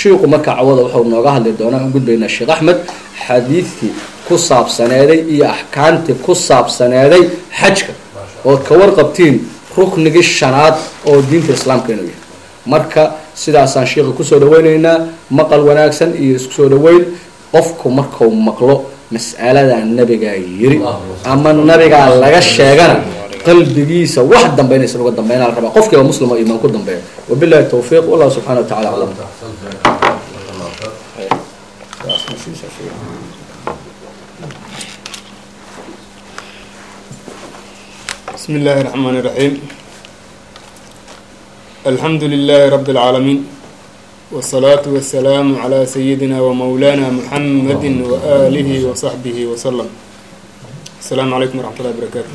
shiiku marka cawada wuxuu nooga hadli doonaa u gudbaynaa sheekh axmed xadiidkii ku saabsaneeday iyo axkaamtii ku saabsaneeday xajka ood ka warqabtiin ruknigii shanaad oo diinta islaamka inuu yahay marka sidaasaan sheikha kusoo dhaweyneynaa maqal wanaagsan iyo isku soo dhaweyn qofku markuu maqlo mas'aladaa nabigaa yiri ama nabigaa laga sheegana qalbigiisa wax dambeynaysa uga dambeynaa la rabaa qofkiiba muslima imaan ku dambeeya wabillahi tawfiiq wallahu subxana wa tacala aclam بسم الله الرحمن الرحيم الحمد لله رب العالمين والصلاة والسلام على سيدنا ومولانا محمد وآله وصحبه وسلم السلام عليكم ورحمة الله وبركاته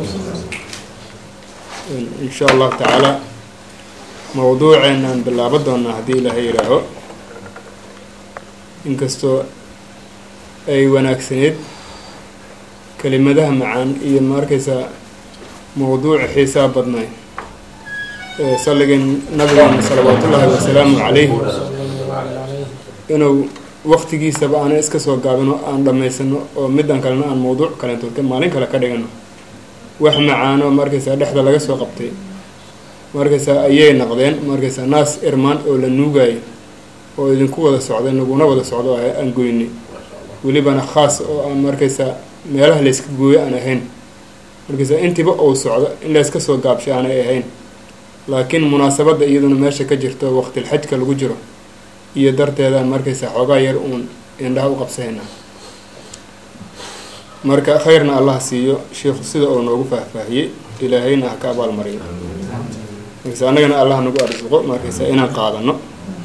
إن شاء الله تعالى موضوعنا بالله بدنا هدي له يراهو إن كستو أي وناكسنيد كلمة معان إيه ماركسة mowduuc xiisaa badnay salligan nabigeena salawaatullaahi wasalaamu calayhi inuu waktigiisaba aana iska soo gaabino aan dhammaysano oo midan kalena aan mowduuc kaleentood maalin kale ka dhigano wax macaano markaysaa dhexda laga soo qabtay markaysaa ayay naqdeen markaysaa naas irmaan oo la nuugayo oo idinku wada socday naguna wada socdo aan goynay welibana khaas oo aan markaysaa meelaha layska gooyo aan ahayn markaysa intiba uu socdo in layska soo gaabshay aanay ahayn laakiin munaasabadda iyaduna meesha ka jirto waqtilxajka lagu jiro iyo darteedaan markaysa xoogaa yar uun indhaha u qabsahaynaa marka khayrna allah siiyo sheikhu sida uu noogu faahfaahiyey ilaahayna ha ka abaalmariyo markaysa annagana allah nagu arsuqo markaysa inaan qaadano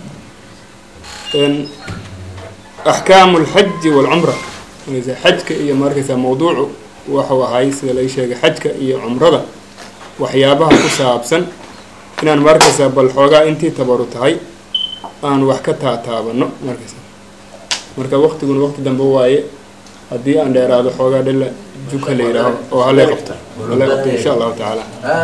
axkaamu lxaji waalcumra markaysa xajka iyo markaysa mawduucu waxuu ahay sida lai sheegay xajka iyo cumrada waxyaabaha ku saabsan inaan markaysaa bal xoogaa intii tabaru tahay aan wax ka taataabano markaysa marka waqtiguna waqti dambe waaye haddii aan dheeraado xoogaa dhila juka la yidhaaho oo halay qabto halay qabto insha allahu tacaala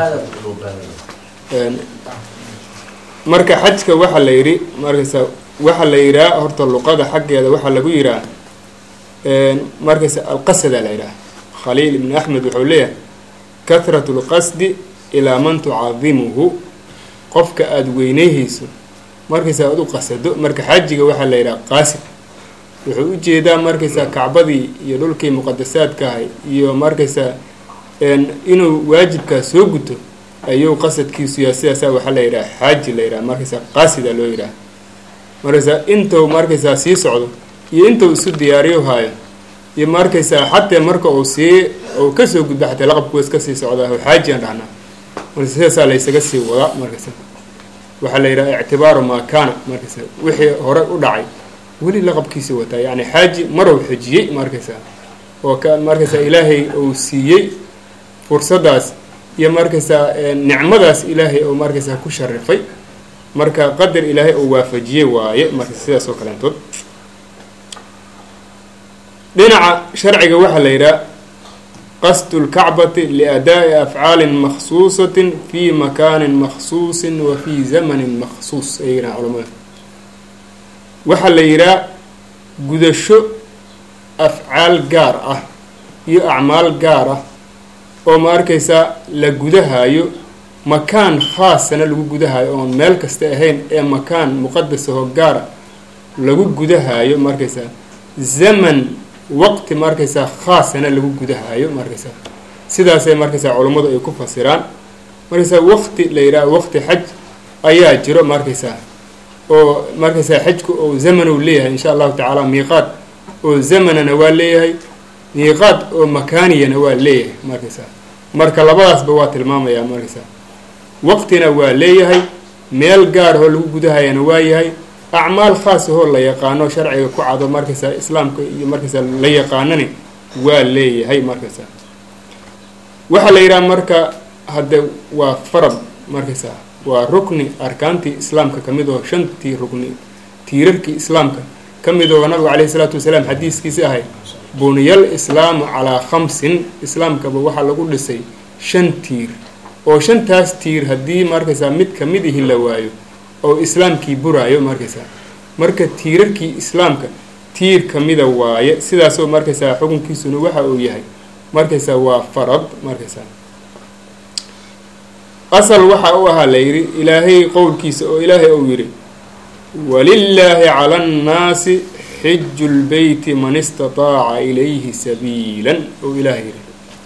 marka xajka waxaa la yidhi markaysa waxaa la yidhaha horta luqada xaggeeda waxaa lagu yidhaha markaysa alqasada la yidhaha khaliil ibn axmed wuxuu leeyahay kahratu lqasdi ilaa man tucadimuhu qofka aada weyneyhayso markaysa aada u qasado marka xajiga waxaa la yidhaha qaasid wuxuu u jeedaa markaysaa kacbadii iyo dhulkii muqadasaadka ahay iyo markaysaa inuu waajibkaa soo guto ayuu qasadkiisu yahay sidaasaa waxaa la yidhaha xaaji la yidhaha markaysaa qaasida loo yidhaha markaysaa intuu markaysaa sii socdo iyo intuu isu diyaariyo haayo iyo markaysaa xataa marka uu sii uu kasoo gudba xataa laqabku iska sii socdaa oo xaajiyan dhahnaa marka sidaasaa laysaga sii wadaa markaysa waxaa la yidhaha ictibaaru maa kaana markaysa wixii hore u dhacay weli laqabkiisi wataa yacni xaaji marow xejiyey markaysaa oo ka markaysaa ilaahay uu siiyey fursaddaas iyo markaysaa nicmadaas ilaahay uu markaysaa ku sharifay marka qadar ilaahay uu waafajiyey waaye marka sidaas oo kaleentood dhinaca sharciga waxaa la yidhaha qasdu lkacbati liadaa'i afcaalin makhsuusatin fii makaanin makhsuusin wa fii zamanin makhsuus ay yidhaha culamada waxaa la yidhaha gudasho afcaal gaar ah iyo acmaal gaar ah oo ma arkaysaa la gudahayo makaan khaasana lagu gudahayo oon meel kasta ahayn ee makaan muqadasahoo gaara lagu gudahayo markaysaa zaman waqti markaysaa khaasana lagu gudahayo markaysaa sidaasay markaysaa culummadu ay ku fasiraan markaysaa waqti la yidhaha waqti xaj ayaa jiro markaysaa oo markaysaa xajku oo zamanow leeyahay insha allahu tacaala miiqaad oo zamanana waa leeyahay miiqaad oo makaaniyana waa leeyahay markaysaa marka labadaasba waa tilmaamayaa markaysaa waqtina waa leeyahay meel gaar oo lagu gudahayana waa yahay acmaal khaas ahoo la yaqaano sharciga ku cado markaysaa islaamka iyo markaysaa la yaqaanani waa leeyahay markaysaa waxaa la yidhaha marka hadde waa farad markaysaa waa rukni arkaantii islaamka ka mid oo shantii rukni tiirarkii islaamka ka mid oo nabigu caleyhi isalaatu wasalaam xadiiskiisi ahay buniyal islaamu calaa khamsin islaamkaba waxaa lagu dhisay shan tiir oo shantaas tiir haddii markaysaa mid ka mid ihi la waayo oo islaamkii buraayo markaysaa marka tiirarkii islaamka tiir kamida waaye sidaasoo markaysaa xukunkiisuna waxa uu yahay markaysaa waa farad markaysaa asal waxa u ahaa la yidhi ilaahay qowlkiisa oo ilaahay uu yidhi walilaahi cala annaasi xiju lbeyti man istataaca ilayhi sabiilan ou ilaahay yidhi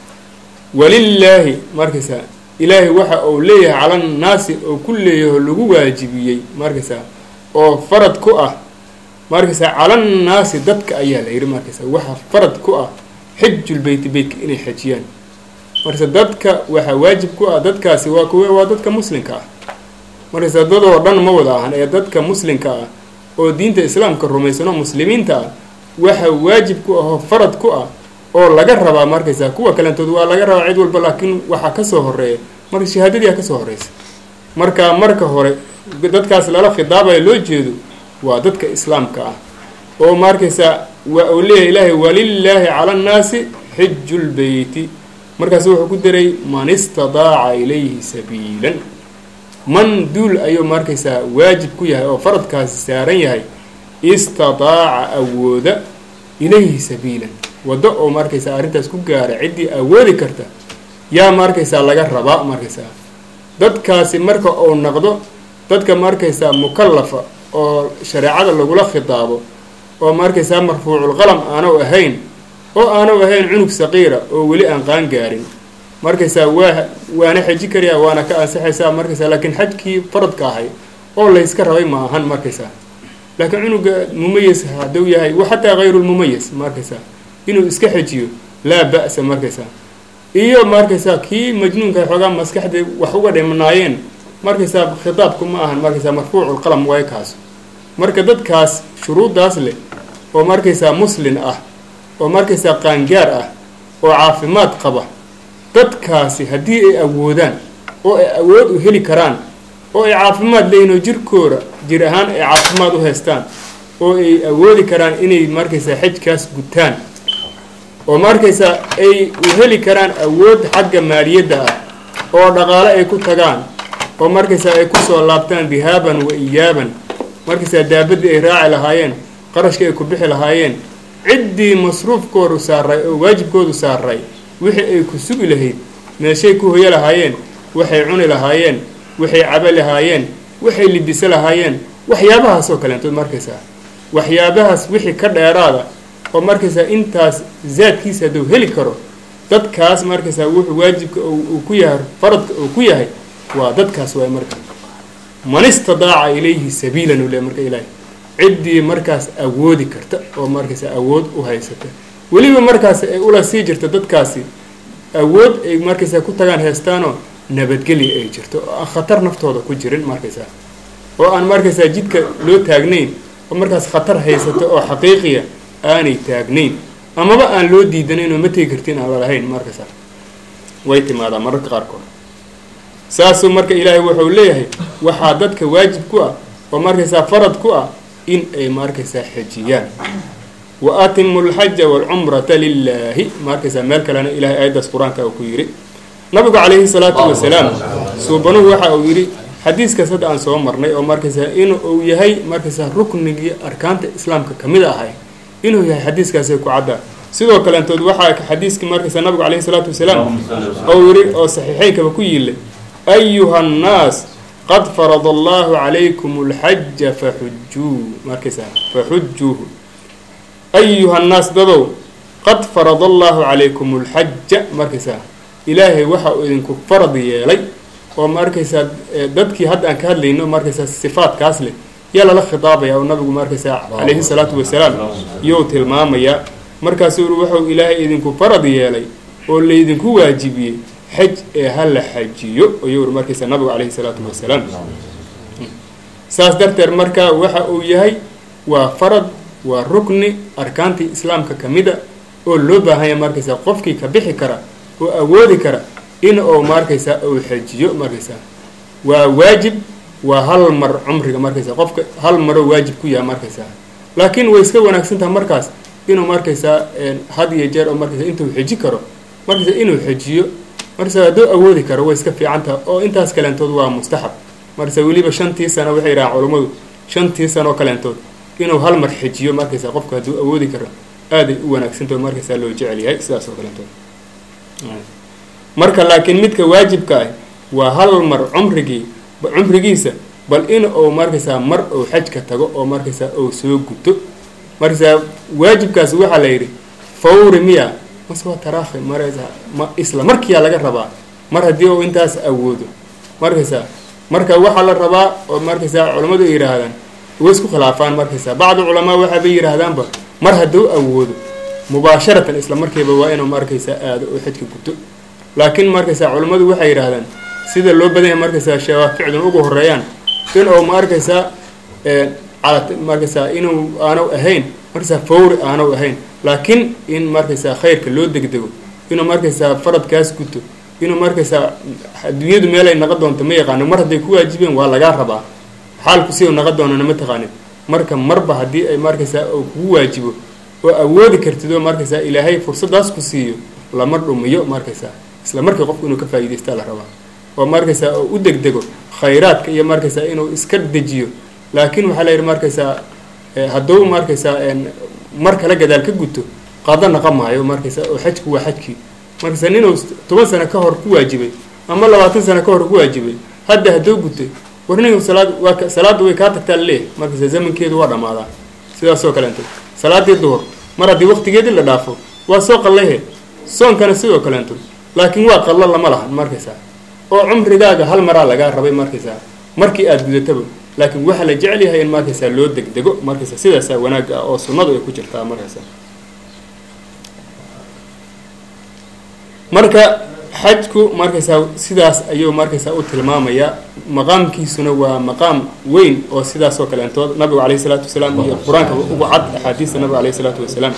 walilaahi markaysaa ilaahay waxa uu leeyahay cala annaasi oo ku leeyaho lagu waajibiyey markaysaa oo farad ku ah markaysaa calannaasi dadka ayaa la yidhi markaysaa waxa farad ku ah xijulbeyti beytka inay xajiyaan markaysa dadka waxaa waajib ku ah dadkaasi waa kuwe waa dadka muslimka ah markaysa dadoo dhan ma wada ahan ee dadka muslimka ah oo diinta islaamka rumaysano muslimiinta ah waxa waajib ku ah oo farad ku ah oo laga rabaa markaysaa kuwa kalentood waa laga rabaa cid walba laakiin waxaa kasoo horeeya marka shahaadadiia kasoo horeysa marka marka hore dadkaas lala khidaabayo loo jeedo waa dadka islaamka ah oo markaysaa waa uu leeyahay ilaahay walilaahi cala annaasi xiju lbeyti markaas wuxuu ku daray man istadaaca ilayhi sabiilan man duul ayuu markaysaa waajib ku yahay oo faradkaasi saaran yahay istadaaca awooda ilayhi sabiilan waddo oo markaysaa arrintaas ku gaara ciddii awoodi karta yaa markaysaa laga rabaa markaysaa dadkaasi marka uu naqdo dadka markaysaa mukallafa oo shareecada lagula khitaabo oo markaysaa marfuuculqalam aanu ahayn oo aanu ahayn cunug saqiira oo weli aan qaan gaarin markaysaa waa waana xeji karayaa waana ka ansaxaysaa markaysaa laakiin xajkii faradka ahay oo layska rabay ma ahan markaysaa laakiin cunuga mumayas hadduu yahay xataa hayrulmumayas markaysaa inuu iska xejiyo laa ba'sa markaysaa iyo markaysaa kii majnuunka xoogaa maskaxda wax uga dhimnaayeen markaysaa khitaabku ma ahan markaysaa marfuuculqalam waay kaas marka dadkaas shuruuddaas leh oo markaysaa muslin ah oo markaysaa qaangaar ah oo caafimaad qaba dadkaasi haddii ay awoodaan oo ay awood u heli karaan oo ay caafimaad leeyihin oo jirkooda jir ahaan ay caafimaad u haystaan oo ay awoodi karaan inay markaysaa xajkaas gutaan oo markaysaa ay u heli karaan awood xagga maaliyadda ah oo dhaqaale ay ku tagaan oo markaysaa ay kusoo laabtaan dihaaban wa iyaaban markaysaa daabadii ay raaci lahaayeen qarashkii ay ku bixi lahaayeen ciddii masruufkoodu saaray oo waajibkoodu saaray wixii ay ku sugi lahayd meeshay ku hoyo lahaayeen waxay cuni lahaayeen waxay cabo lahaayeen waxay libiso lahaayeen waxyaabahaas oo kaleentood markaysaa waxyaabahaas wixii ka dheeraada oo markaysaa intaas zaadkiisa hadduu heli karo dadkaas markaysaa wuxuu waajibka uu ku yahay faradka uu ku yahay waa dadkaas waay marka man istadaaca ilayhi sabiilan uu le marka ilaahay ciddii markaas awoodi karta oo markaysa awood u haysata weliba markaas ay ula sii jirto dadkaasi awood ay markaysaa ku tagaan heestaanoo nabadgelya ay jirto oo aan khatar naftooda ku jirin markaysaa oo aan markaysaa jidka loo taagnayn oo markaas khatar haysato oo xaqiiqiya aanay taagnayn amaba aan loo diidanayn oo ma tegi kartin aan lalahayn markaysaa way timaadaa mararka qaarkood saasuu marka ilaahay wuxuu leeyahay waxaa dadka waajib ku ah oo markaysaa farad ku ah in ay markaysaa xejiyaan wa atimu lxaja waalcumrata lilaahi markaysaa meel kalena ilahay aayaddaas qur-aanka uu ku yidhi nabigu calayhi salaatu wasalaam suubanuhu waxa uu yidhi xadiiskaas hadda aan soo marnay oo markaysaa in uu yahay markaysaa ruknigii arkaanta islaamka kamid ahay inuu yahay xadiiskaasay ku caddaa sidoo kaleentood waxaa xadiiskii markaysaa nabigu calayhi salaatu wasalaam ou yidhi oo saxiixeynkaba ku yiilay ayuha annaas qad farada allahu calaykum alxaja faxujuu markaysaa faxujuuhu ayuha annaas dadow qad farada allahu calaykum alxaja markaysaa ilaahay waxa uu idinku farad yeelay oo markaysaa dadkii hadda aan ka hadlayno markaysaa sifaadkaas leh yaa lala khitaabaya oo nabigu markaysaa calayhi salaatu wasalaam iyou tilmaamayaa markaasuu uri wuxuu ilaahay idinku farad yeelay oo laydinku waajibiyey xaj ee ha la xajiyo ayuu uri markaysaa nabigu calayhi salaatu wasalaam saas darteed marka waxa uu yahay waa farad waa rukni arkaantii islaamka kamida oo loo baahanya markaysaa qofkii ka bixi kara oo awoodi kara in uu markaysaa uu xajiyo markaysaa waa waajib waa hal mar cumriga markaysaa qofka hal maroo waajib ku yahay markaysaa laakiin way iska wanaagsantaha markaas inuu markaysaa had iyo jeer oo markaysa intuu xeji karo markaysaa inuu xejiyo markaysaa hadduu awoodi karo way iska fiican taha oo intaas kaleentood waa mustaxab markaysaa weliba shantii sano waxay yidhahaan culummadu shantii sanoo kaleentood inuu hal mar xejiyo markaysaa qofku hadduu awoodi karo aaday u wanaagsantaho markaysaa loo jecel yahay sidaas oo kaleeto marka laakiin midka waajibka ah waa hal mar cumrigii cumrigiisa bal in uu markaysaa mar uu xajka tago oo markaysaa uu soo guto markaysaa waajibkaasi waxaa la yidhi fawri miya mase waa taraakhi maraysaa ma isla markiyaa laga rabaa mar haddii uu intaas awoodo markaysaa marka waxaa la rabaa oo markaysaa culammadu ay yidhaahdaan way isku khilaafaan markaysaa bacdu culamaa waxaabay yidhaahdaanba mar hadduu awoodo mubaasharatan isla markiiba waa inuu markaysaa aado oo xajka guto laakiin markaysaa culammadu waxay yidhaahdaan sida loo badan yahay markaysaa shawaaficdun ugu horeeyaan inuu ma arkaysaa calad markaysaa inuu aanu ahayn markaysaa fawri aanu ahayn laakiin in markaysaa khayrka loo degdego inuu markaysaa faradkaas guto inuu markaysaa adduunyadu meelay naqon doonto ma yaqaano mar hadday ku waajibeen waa lagaa rabaa xaalku si u naqon doonana ma taqaanin marka marba haddii ay markaysaa uu kugu waajibo oo awoodi kartid oo markaysaa ilaahay fursadaas ku siiyo lama dhumiyo markaysaa isla markii qofku inuu ka faa'iidaystaa la rabaa oo markaysaa oo u degdego khayraadka iyo markaysaa inuu iska dejiyo laakiin waxaa la yidhi markaysaa hadduu markaysaa mar kale gadaal ka guto qado naqa maayo markaysaa oo xajku waa xajkii markaysaa ninuu toban sano ka hor ku waajibay ama labaatan sano ka hor ku waajibay hadda hadduu gutay war nin salaad waa salaadda way kaa tagtaa laleeyahy markaysaa zamankeedu waa dhammaadaa sidaasoo kaleento salaadii duhur mar haddii waqtigeedii la dhaafo waa soo qallayhe soonkana sidoo kaleento laakiin waa qallo lama lahan markaysaa oo cumrigaaga hal maraa lagaa rabay markaysaa markii aada gudataba laakiin waxaa la jecel yahay in markaysaa loo degdego markaysaa sidaasaa wanaag ah oo sunnadu ay ku jirtaa markaysaa marka xajku markaysaa sidaas ayuu markaysaa u tilmaamayaa maqaamkiisuna waa maqaam weyn oo sidaasoo kaleentood nabigu calayhi salaatu wasalaam iyo qur-aanka ugu cad axaadiista nabiga calayhi salaatu wasalaam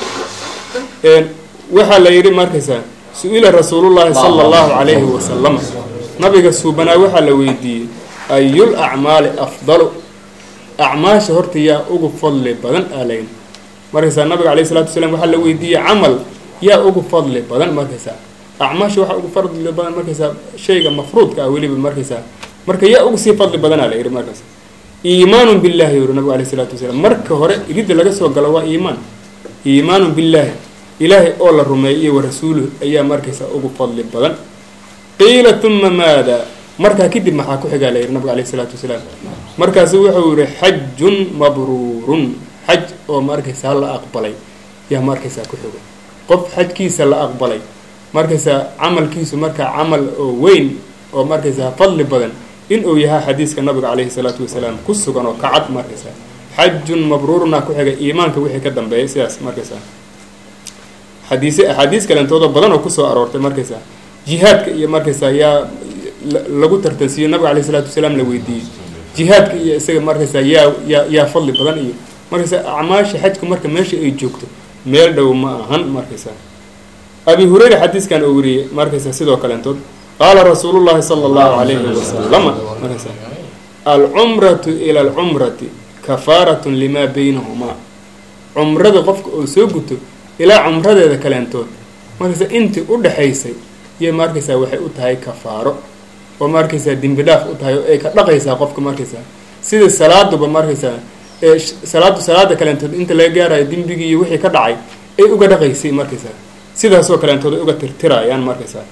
waxaa la yidhi markaysaa su-ila rasuulullaahi sala allahu calayhi wasalam nabiga suubanaa waxaa la weydiiyey ayul acmaali afdalu acmaasha horta yaa ugu fadli badan aa layn markaysaa nabiga calayhi salatu wasalaam waxaa la weydiiyey camal yaa ugu fadli badan markaysaa acmaasha waxaa ugu fadli badan markaysaa shayga mafruudka ah weliba markaysaa marka yaa ugu sii fadli badanaa la yidhi markaas iimaanun billahi yuri nabigu alayhi salaatu wasalaam marka hore iridda laga soo galo waa iimaan iimaanun billaahi ilaahay oo la rumeeyay iyo wa rasuuluhu ayaa markaysaa ugu fadli badan qiila uma maada markaa kadib maxaa ku xigaa la yidhi nabiga alayhi salaatu wasalaam markaasu wuxuu yihi xajun mabruurun xaj oo markaysaa la aqbalay yaa markaysaa ku xigo qof xajkiisa la aqbalay markaysaa camalkiisu markaa camal oo weyn oo markaysaa fadli badan in uu yahay xadiiska nabiga calayhi salaatu wasalaam ku sugan oo kacad markaysaa xajun mabruuruna ku xigay iimaanka wixii ka dambeeyay sidaas markaysaa xadiise axaadiis kalentoodo badan oo kusoo aroortay markaysaa jihaadka iyo markaysaa yaa lagu tartansiiyo nabiga alayhi salaatu wasalaam la weydiiyey jihaadka iyo isaga markaysaa yaa yaa yaa fadli badan iyo markaysaa acmaasha xajku marka meesha ay joogto meel dhow ma ahan markaysaa abi hureyra xadiiskan oo wariyey markaysaa sidoo kaleentood qaala rasuulu llahi sala allahu calayhi wasalama markaysaa alcumratu ila alcumrati kafaaratun limaa baynahumaa cumrada qofka oo soo guto ilaa cumradeeda kaleentood markaysaa intii u dhexaysay iyo markaysaa waxay u tahay kafaaro oo markaysaa dembi dhaaf u tahay oo ay ka dhaqaysaa qofka markaysaa sida salaaduba markaysaa ee salaadu salaada kaleentood inta laga gaarayo dembigii iyo wixii ka dhacay ay uga dhaqaysay markaysaa sidaasoo kaleentood ay uga tirtirayaan markaysaa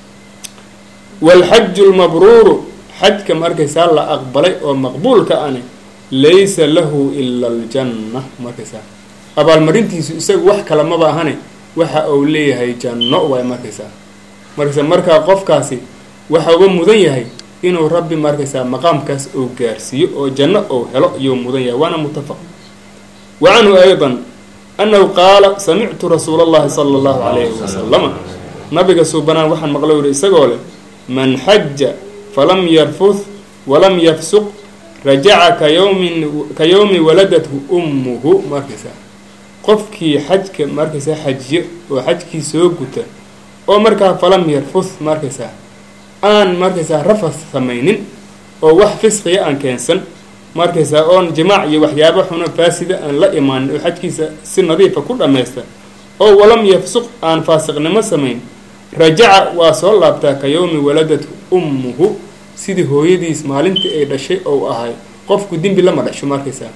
waalxaju lmabruuru xajka markaysaa la aqbalay oo maqbuulka ani laysa lahu ila aljanna markaysaa abaalmarintiisu isaga wax kale maba ahane waxa uu leeyahay janno waay markaysaa markaysaa markaa qofkaasi waxa uga mudan yahay inuu rabbi markaysaa maqaamkaas uu gaarsiiyo oo janno uu helo iyuu mudan yahay waana mutafaq wa canhu aydan annahu qaala samictu rasuula allahi sala allahu calayhi wasalama nabiga suubanaan waxaan maqlo yihi isagoo leh man xaja falam yarfuth walam yafsuq rajaca ka yowmin ka yowmi waladathu ummuhu markaysaa qofkii xajka markaysaa xajiyo oo xajkii soo guta oo markaa falam yarfuth markaysaa aan markaysaa rafas samaynin oo wax fisqiya aan keensan markaysaa oon jimaac iyo waxyaabo xuno faasida aan la imaanin oo xajkiisa si nadiifa ku dhammaysta oo walam yafsuq aan faasiqnimo samayn rajaca waa soo laabtaa ka yowmi waladatu ummuhu sidii hooyadiis maalintii ay dhashay ou ahay qofku dembi lama dhasho markaysaa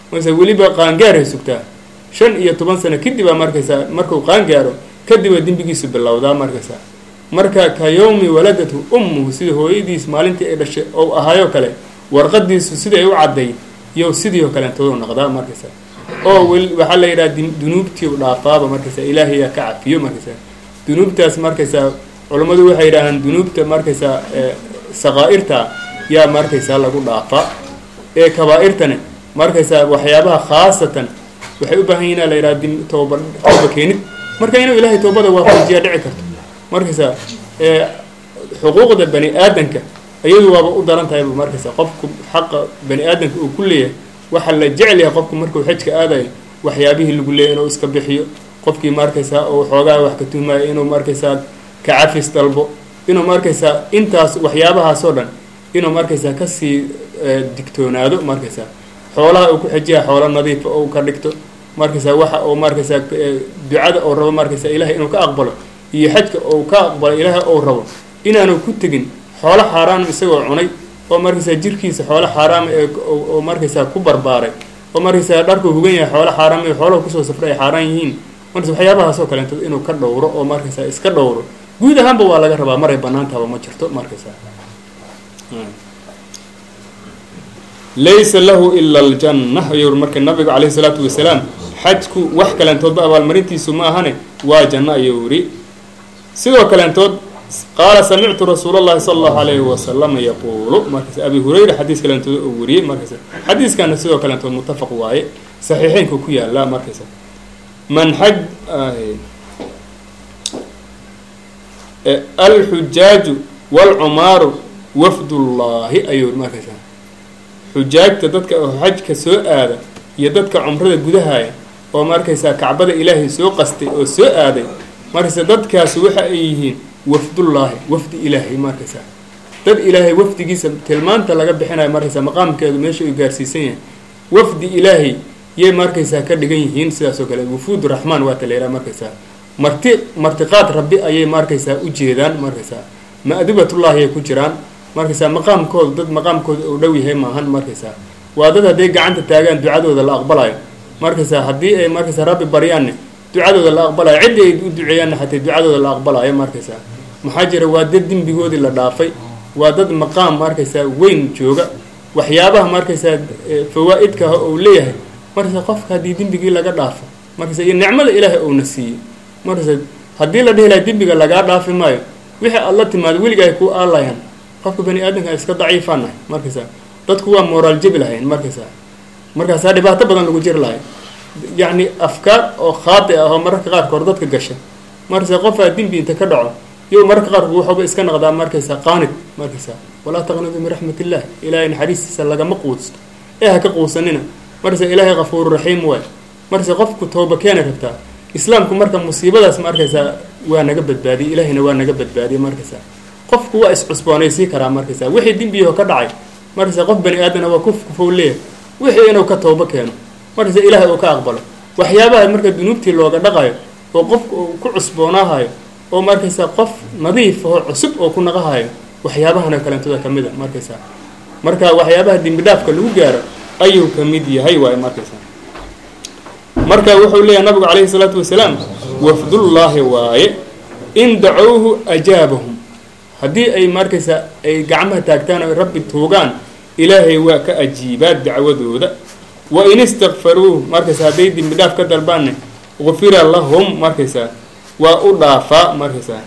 markaysaa weliba qaangaaray sugtaa shan iyo toban sano kadib aa markaysaa markuu qaangaaro kadibaa dembigiisu bilowdaa markaysaa marka ka yowmi waladatu ummuhu sida hooyadiis maalintii ay dhashay ou ahaayoo kale warqadiisu siday u cadday iyo sidii oo kalentoodu noqdaa markaysaa oo weli waxaa la yidhaha dunuubtii u dhaafaaba markaysaa ilaahayaa ka cafiyo markaysaa dunuubtaas markaysaa culammadu waxay yidhaahaan dunuubta markaysaa saqaa'irta yaa markaysaa lagu dhaafaa ee kabaa-irtane markaysaa waxyaabaha khaasatan waxay u baahan yihin la yidhaha tooba tooba keenid marka inuu ilaahay toobada waafajiyaa dhici karto markaysaa xuquuqda bani aadanka iyadu waaba u daran tahayba markaysaa qofku xaqa bani aadamka uu ku leeyahay waxaa la jecel yahay qofku markuu xajka aadayo waxyaabihii lagu leeyay inuu iska bixiyo qofkii markaysaa uu xoogaa wax ka tuhmaayo inuu markaysaa ka cafis dalbo inuu markaysaa intaas waxyaabahaasoo dhan inuu markaysaa kasii digtoonaado markaysaa xoolaha uu ku xejiya xoolo nadiifa ou ka dhigto markaysaa waxa uu markaysaa ducada ou rabo markaysaa ilahay inuu ka aqbalo iyo xajka ou ka aqbalo ilaahay ou rabo inaanu ku tegin xoolo xaaraam isagoo cunay oo markaysaa jirkiisa xoolo xaaraama ee oo markaysaa ku barbaaray oo markaysaa dharkuu hugan yahay xoolo xaaraam ee xoolaha kusoo safray ay xaaraan yihiin markas waxyaabahaasoo kaleeto inuu ka dhowro oo markaysaa iska dhowro guud ahaanba waa laga rabaa maray banaantaba ma jirto markaysaa laysa lahu ila aljanna ayuu marka nabigu calayhi salaatu wasalaam xajku wax kaleentoodba abaalmarintiisu ma ahane waa janno ayuu yidhi sidoo kaleentood qaala samictu rasuul اllahi sala allahu alayhi wasalama yaquulu markaas abi hurayra xadiis kaleentood oo wariyey markaas xadiiskana sidoo kaleentood muttafaq waaye saxiixeynka ku yaala markaysa man xaj alxujaaju wاlcumaaru wafdullaahi ayuu yidhi markaysa xujaajta dadka oo xajka soo aada iyo dadka cumrada gudahaya oo markaysaa kacbada ilaahay soo qastay oo soo aaday markaysa dadkaasi waxa ay yihiin wafdullaahi wafdi ilaahay markaysaa dad ilaahay wafdigiisa tilmaanta laga bixinayo markaysaa maqaamkeedu meesha uu gaarsiisan yahay wafdi ilaahay yay markaysaa ka dhigan yihiin sidaas oo kale wufuud raxmaan waa ta layidhaha markaysaa marti martiqaad rabbi ayay markaysaa u jeedaan markaysaa ma'dubatullaahi ay ku jiraan markaysaa maqaamkooda dad maqaamkooda uu dhow yahay maahan markaysaa waa dad hadday gacanta taagaan ducadooda la aqbalayo markaysaa haddii ay markaysaa rabbi baryaanne ducadooda la aqbalayo ciddi ay u duceeyaanna xatay ducadooda la aqbalayo markaysaa maxaa jira waa dad dembigoodii la dhaafay waa dad maqaam markaysaa weyn jooga waxyaabaha markaysaa fawaa-idkaah uu leeyahay markaysaa qofka haddii dembigii laga dhaafo markaysa iyo nicmada ilaahay uuna siiyey markaysa haddii la dhihi laha dembiga lagaa dhaafi maayo wixii aad la timaado weliga ay ku aalayaan qofka bani aadamka iska daciifaanahay markaysaa dadku waa moraal jebi lahayn markaysaa markaasaa dhibaato badan lagu jiri lahay yacni afkaar oo khaati ah oo mararka qaarkood dadka gasha markaysaa qofaa dembi inta ka dhaco iyo mararka qaarkood waxuuba iska noqdaa markaysaa qaanid markaysaa walaa taqnidu min raxmat illah ilaahay naxariistiisa lagama quusto ee ha ka quusanina markaysaa ilaahay kafuuru raxiim waay markaysaa qofku tooba keena rabtaa islaamku marka musiibadaas markaysaa waa naga badbaadiyey ilaahayna waa naga badbaadiyey markaysaa qofku waa iscusboonaysii karaa markaysaa wixii dembiyaho ka dhacay markaysaa qof bani aadana waa kuf kufow leeyahay wixii inuu ka toobo keeno markaysaa ilaahay uu ka aqbalo waxyaabaha marka dunuubtii looga dhaqayo oo qofka uu ku cusboonaahayo oo markaysaa qof nadiif oo cusub oo ku naqahayo waxyaabahana kalentooda ka mid a markaysaa marka waxyaabaha dembi dhaafka lagu gaaro ayuu ka mid yahay waaye markaysaa marka wuxuu leeyahay nabigu calayhi salaatu wasalaam wafdullaahi waaye in dacowhu ajaabahum haddii ay markaysaa ay gacmaha taagtaan o rabbi tuugaan ilaahay waa ka ajiibaa dacwadooda wa in istakfaruuh markaysa hadday dembi dhaaf ka dalbaanne gufira lahum markaysaa waa u dhaafaa markaysaa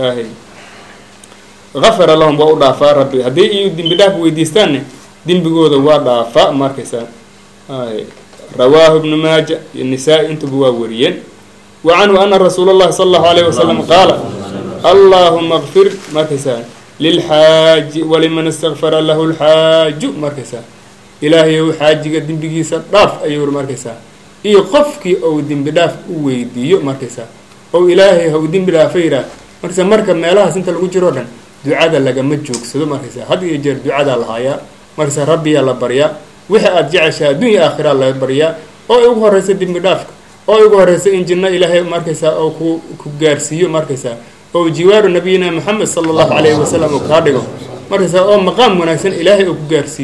afara lahum waa u dhaafaa rabbi haddii iyu dembi dhaaf weydiistaanne dembigooda waa dhaafaa markaysaa rawaahu ibnu maaja iyo nisaa-i intuba waa wariyeen wa canhu ana rasuula اllahi sala allahu alayh wasalam qaala allahuma kfir markaysaa lilxaaji waliman istakfara lahu lxaaju markaysaa ilaahayow xaajiga dembigiisa dhaaf ayuu ri markaysaa iyo qofkii ou dembi dhaaf u weydiiyo markaysaa ou ilaahay hau dembi dhaafa yidhaah markaysaa marka meelahaas inta lagu jiroo dhan ducada lagama joogsado markaysaa had iyo jeer ducadaa lahaayaa markaysaa rabbiyaa la baryaa wixii aada jeceshaa adduunya aakhiraa la baryaa oo ay ugu horeysa dembi dhaafka oo ay ugu horeysa in jinno ilaahay markaysaa oo ku ku gaarsiiyo markaysaa oo jiwaaru nabiyina moxamed sala allahu calayhi wasalam uu kaa dhigo markaysaa oo maqaam wanaagsan ilaahay uu ku gaarsiiyo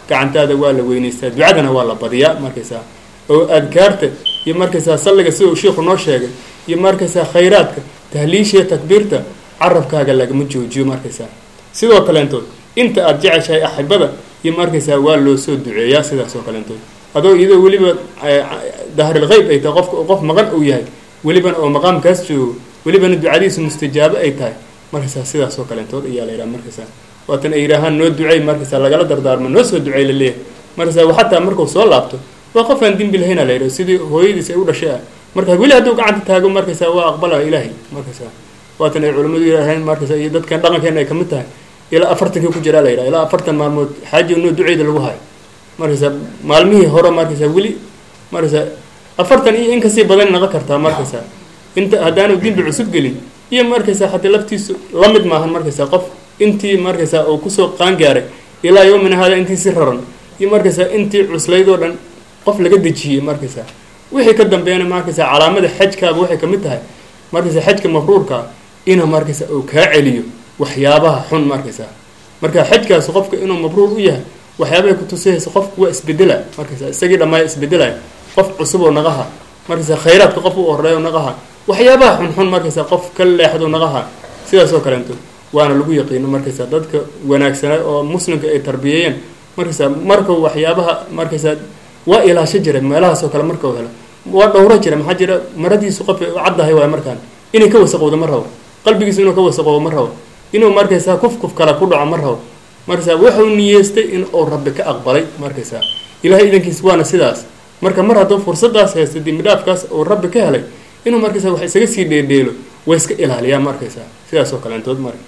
gacantaada waa la weynaystaa ducadana waa la badiyaa markaysaa oo adkaarta iyo markaysaa salliga sida uu sheikhu noo sheegay iyo markaysaa khayraadka tahliishiya takbiirta carabkaaga lagama joojiyo markaysaa sidoo kaleentood inta aada jeceshahay axibada iyo markaysaa waa loo soo duceeyaa sidaas oo kaleentood adoo iyadoo weliba dahril qeyb ay tahay qofka qof maqan uu yahay welibana oo maqaamkaas joogo welibana ducadiisu mustajaabo ay tahay markaysaa sidaas oo kaleentood ayaa la yidhaha markaysaa waatan ay yidhaahaan noo ducey markaysaa lagala dardaarmo noo soo ducey la leeyahay markaysaa xataa markuu soo laabto waa qof aan dembi lahayna la yidhaha sidii hooyadiis ay u dhashay ah marka weli hadduu gacanta taago markaysaa waa aqbala ilaahay markaysaa waatan ay culimmadu yidhaaheen markaysaa iyo dadkan dhaqankeena ay kamid tahay ilaa afartankii ku jiraa la yidhaha ilaa afartan maalmood xaaji noo duceyda lagu hayo markaysaa maalmihii hore markaysaa weli markaysaa afartan iyo in kasii badan naqon kartaa markaysaa inta haddaanu dembi cusub gelin iyo markaysaa haddii laftiisu la mid maahan markaysaa qof intii markaysaa uu kusoo qaangaaray ilaa yowmina hada intii si raran iyo markaysaa intii cuslaydoo dhan qof laga dejiyey markaysaa wixii ka dambeeyana markaysaa calaamada xajkaaba waxay kamid tahay markaysaa xajka mafruurkaa ina markaysaa uu kaa celiyo waxyaabaha xun markaysaa marka xajkaas qofka inuu mabruur u yahay waxyaabahay kutusihaysa qofku waa isbedela markaysaa isagii dhammaaya isbedelaya qof cusub oo naqaha markaysaa khayraadka qof u horeeyo naqaha waxyaabaha xunxun markaysaa qof ka leexdo naqaha sidaas oo kaleento waana lagu yaqiino markaysaa dadka wanaagsanaa oo muslimka ay tarbiyeeyeen markaysaa markau waxyaabaha markaysaa waa ilaasho jiray meelahaas oo kale markau helo waa dhowro jira maxaa jira maradiisu qof u caddahay waay markaan inay ka wasaqowdo ma rabo qalbigiisu inuu ka wasaqoobo ma rabo inuu markaysaa kuf kuf kale ku dhaco ma rabo markaysaa wuxuu niyeystay in uu rabbi ka aqbalay markaysaa ilahay idankiis waana sidaas marka mar hadduu fursadaas haysta dembi dhaafkaas uu rabbi ka helay inuu markaysaa wax isaga sii dheedheelo way iska ilaaliyaa markaysaa sidaas oo kaleentood marka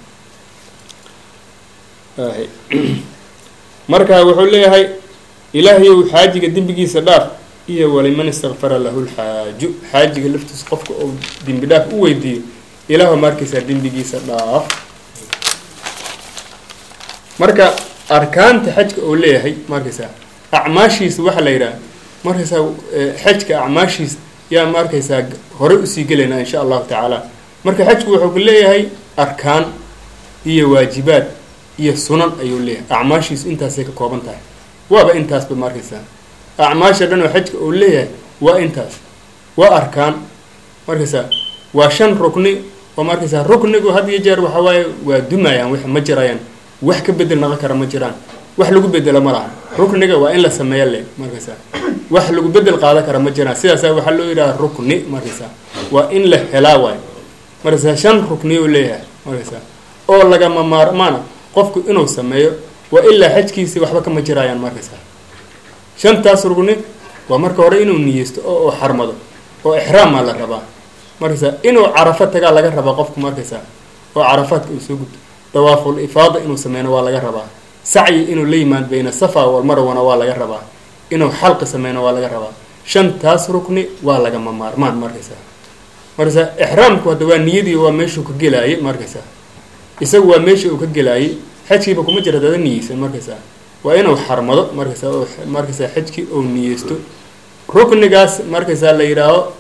marka wuxuu leeyahay ilaahayow xaajiga dembigiisa dhaaf iyo waliman istakfara lahu lxaaju xaajiga laftiisa qofka uu dembi dhaaf u weydiiyo ilaahu markaysaa dembigiisa dhaaf marka arkaanta xajka uu leeyahay markaysaa acmaashiisa waxaa la yidhaha markaysaa xajka acmaashiisa yaa markaysaa horey usii gelaynaa insha allahu tacaala marka xajku wuxuu ku leeyahay arkaan iyo waajibaad iyo sunan ayuu leeyahay acmaashiisu intaasay ka kooban tahay waaba intaasba markaysaa acmaasha dhan oo xajka uu leeyahay waa intaas waa arkaan markaysaa waa shan rukni oo markaysaa ruknigu had iyo jeer waxa waaye waa dumayaan wax ma jirayaan wax ka bedel naqon kara ma jiraan wax lagu bedelo ma laha rukniga waa in la sameeya le markaysaa wax lagu bedel qaadan kara ma jiraan sidaasa waxaa loo yidhaha rukni markaysaa waa in la helaa waay markaysaa shan rukni u leeyahay markaysaa oo lagama maarmaana qofku inuu sameeyo waa ilaa xajkiisi waxba kama jiraayaan markaysaa shantaas rugni waa marka hore inuu niyeysto oo uu xarmado oo ixraamaa la rabaa markaysaa inuu carafo tagaa laga rabaa qofku markaysaa oo carafaadka uu soo gudto dawaaful ifaada inuu sameyno waa laga rabaa sacyi inuu la yimaad bayna safa walmarwana waa laga rabaa inuu xalqi sameyno waa laga rabaa shantaas rukni waa lagama maarmaan markaysaa markaysaa ixraamku hadda waa niyadii waa meeshuu ka gelaayay markaysaa isagu waa meesha uu ka gelaayay xajkiiba kuma jira dada niyeysan markaysaa waa inuu xarmado markaysaa oo markaysaa xajkii uu niyeysto ruknigaas markaysaa la yidhaaho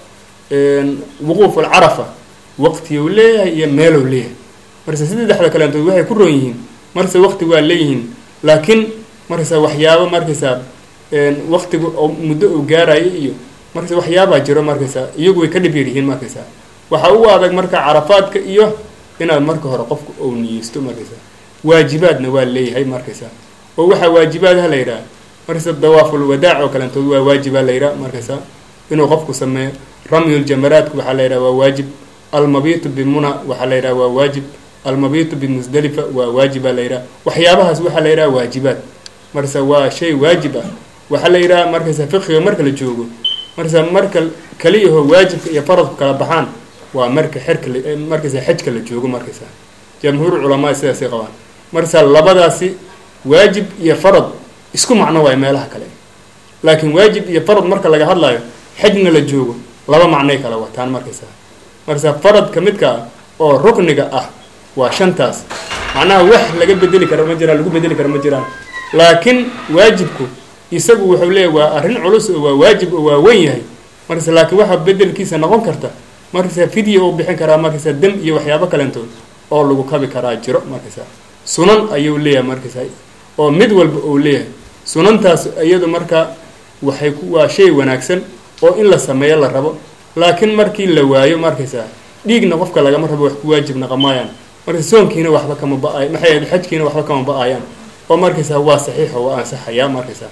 wuquuf alcarafa waqtiyuu leeyahay iyo meeluu leeyahay markaysaa saddexda kaleentood waxay ku roon yihiin markaysa waqti waa leeyihiin laakiin markaysaa waxyaabo markaysaa waqtiga oo muddo uu gaarayo iyo markaysa waxyaabaa jiro markaysaa iyagu way ka dhib yar yihiin markaysaa waxaa u adag marka carafaadka iyo inaad marka hore qofku ou niyeysto markaysaa waajibaadna waa leeyahay markaysaa oo waxaa waajibaadaha la yidhaha markaysa dawaaful wadaac oo kaleentood waa waajibaa la yidhaha markaysaa inuu qofku sameeyo ramyuljamaraadku waxaa la yidhaha waa waajib almabitu bimuna waxaa la yidhaha waa waajib almabitu bimusdalifa waa waajibaa la yidhaha waxyaabahaas waxaa la yidhaha waajibaad markaysa waa shay waajib ah waxaa la yidhaha markaysa fiqiga marka la joogo markaysa marka kaliyaho waajibka iyo faradku kala baxaan waa marka xerka markaysa xajka la joogo markaysa jamhuur culamaa sidaasay qabaan markaysaa labadaasi waajib iyo farad isku macno waay meelaha kale laakiin waajib iyo farad marka laga hadlayo xajna la joogo laba macnay kala wataan markaysaa markaysaa faradka midka ah oo rukniga ah waa shantaas macnaha wax laga bedeli kara ma jiraan lagu bedeli kara ma jiraan laakiin waajibku isagu wuxuu leeyahy waa arrin culus oo waa waajib oo waa weyn yahay markaysa laakiin waxaa bedelkiisa noqon karta markaysaa fidya uu bixin karaa markaysaa dam iyo waxyaabo kalentood oo lagu kabi karaa jiro markaysaa sunan ayuu leeyahay markaysaa oo mid walba uu leeyahay sunantaas iyadu marka waxay ku waa shay wanaagsan oo in la sameeyo la rabo laakiin markii la waayo markaysaa dhiigna qofka lagama rabo wax ku waajib naqamaayaan marka soonkiina waxba kama ba-ay maxay ahayd xajkiina waxba kama ba-ayaan oo markaysaa waa saxiixo waa ansaxayaa markaysaa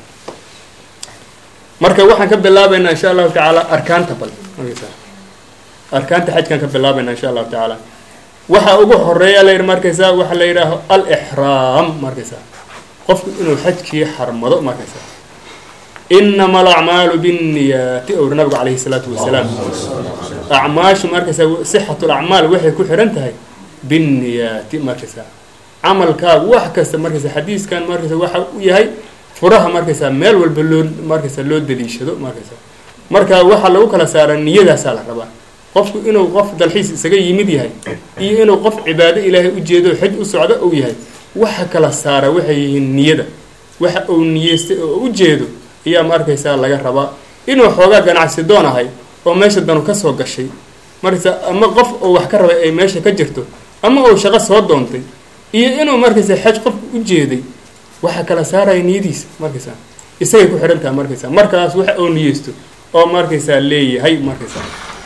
marka waxaan ka bilaabaynaa insha allahu tacaala arkaanta bal markaysaa arkaanta xajkaan ka bilaabaynaa insha allahu tacaala waxa ugu horeeya la yidhi markaysaa waxaa la yidhaaho alixraam markaysaa qofku inuu xajkii xarmado markaysaa inama alacmaalu binniyaati owri nabigu calayhi salaatu wasalaam acmaashu markaysaa sixatu lacmaal waxay ku xihan tahay binniyaati markaysaa camalkaagu wax kasta markaysaa xadiiskan markaysa waxa u yahay furaha markaysaa meel walba loo markaysaa loo daliishado markaysaa marka waxaa lagu kala saaraa niyadaasaa la rabaa qofku inuu qof dalxiis isaga yimid yahay iyo inuu qof cibaado ilaahay ujeedo xaj u socdo uu yahay waxa kala saara waxay yihiin niyada waxa uu niyeystay oo ujeedo ayaa markaysaa laga rabaa inuu xoogaa ganacsi doon ahay oo meesha danu ka soo gashay markaysaa ama qof oo wax ka rabay ay meesha ka jirto ama uu shaqo soo doontay iyo inuu markaysaa xaj qofku ujeeday waxa kala saaraya niyadiisa markaysaa isagay ku xidhan taha markaysaa markaas waxa uu niyeysto oo markaysaa leeyahay markaysaa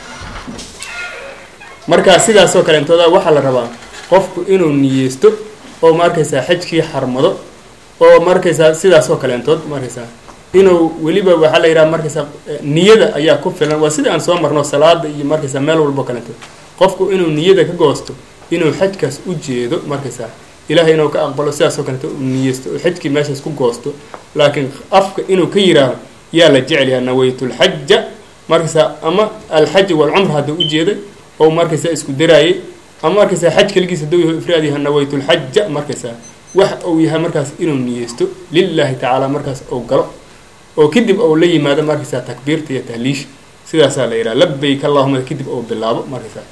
markaa sidaasoo kaleentooda waxaa la rabaa qofku inuu niyeysto oo markaysaa xajkii xarmado oo markaysaa sidaasoo kaleentood markaysaa inuu weliba waxaa la yidhaha markaysaa niyada ayaa ku filan waa sida aan soo marno salaada iyo markaysaa meel walbo kaleentood qofku inuu niyada ka goosto inuu xajkaas u jeedo markaysaa ilaahay inuu ka aqbalo sidaasoo kaleeto uu niyeysto oo xajkii meeshaas ku goosto laakiin afka inuu ka yidhaaho yaa la jecel yaha nawaytulxaja markaysaa ama alxaja walcumra hadduu ujeeday oo markaysaa isku daraayay ama markaysaa xaj keligiis hadduu yaho ifraad yaha nawaytulxaja markaysaa wax uu yahay markaas inuu niyeysto lilaahi tacaala markaas ou galo oo kadib ou la yimaado markaysaa takbiirta iyo tahliisha sidaasaa la yidhaha labayk allahuma kadib ou bilaabo markaysaa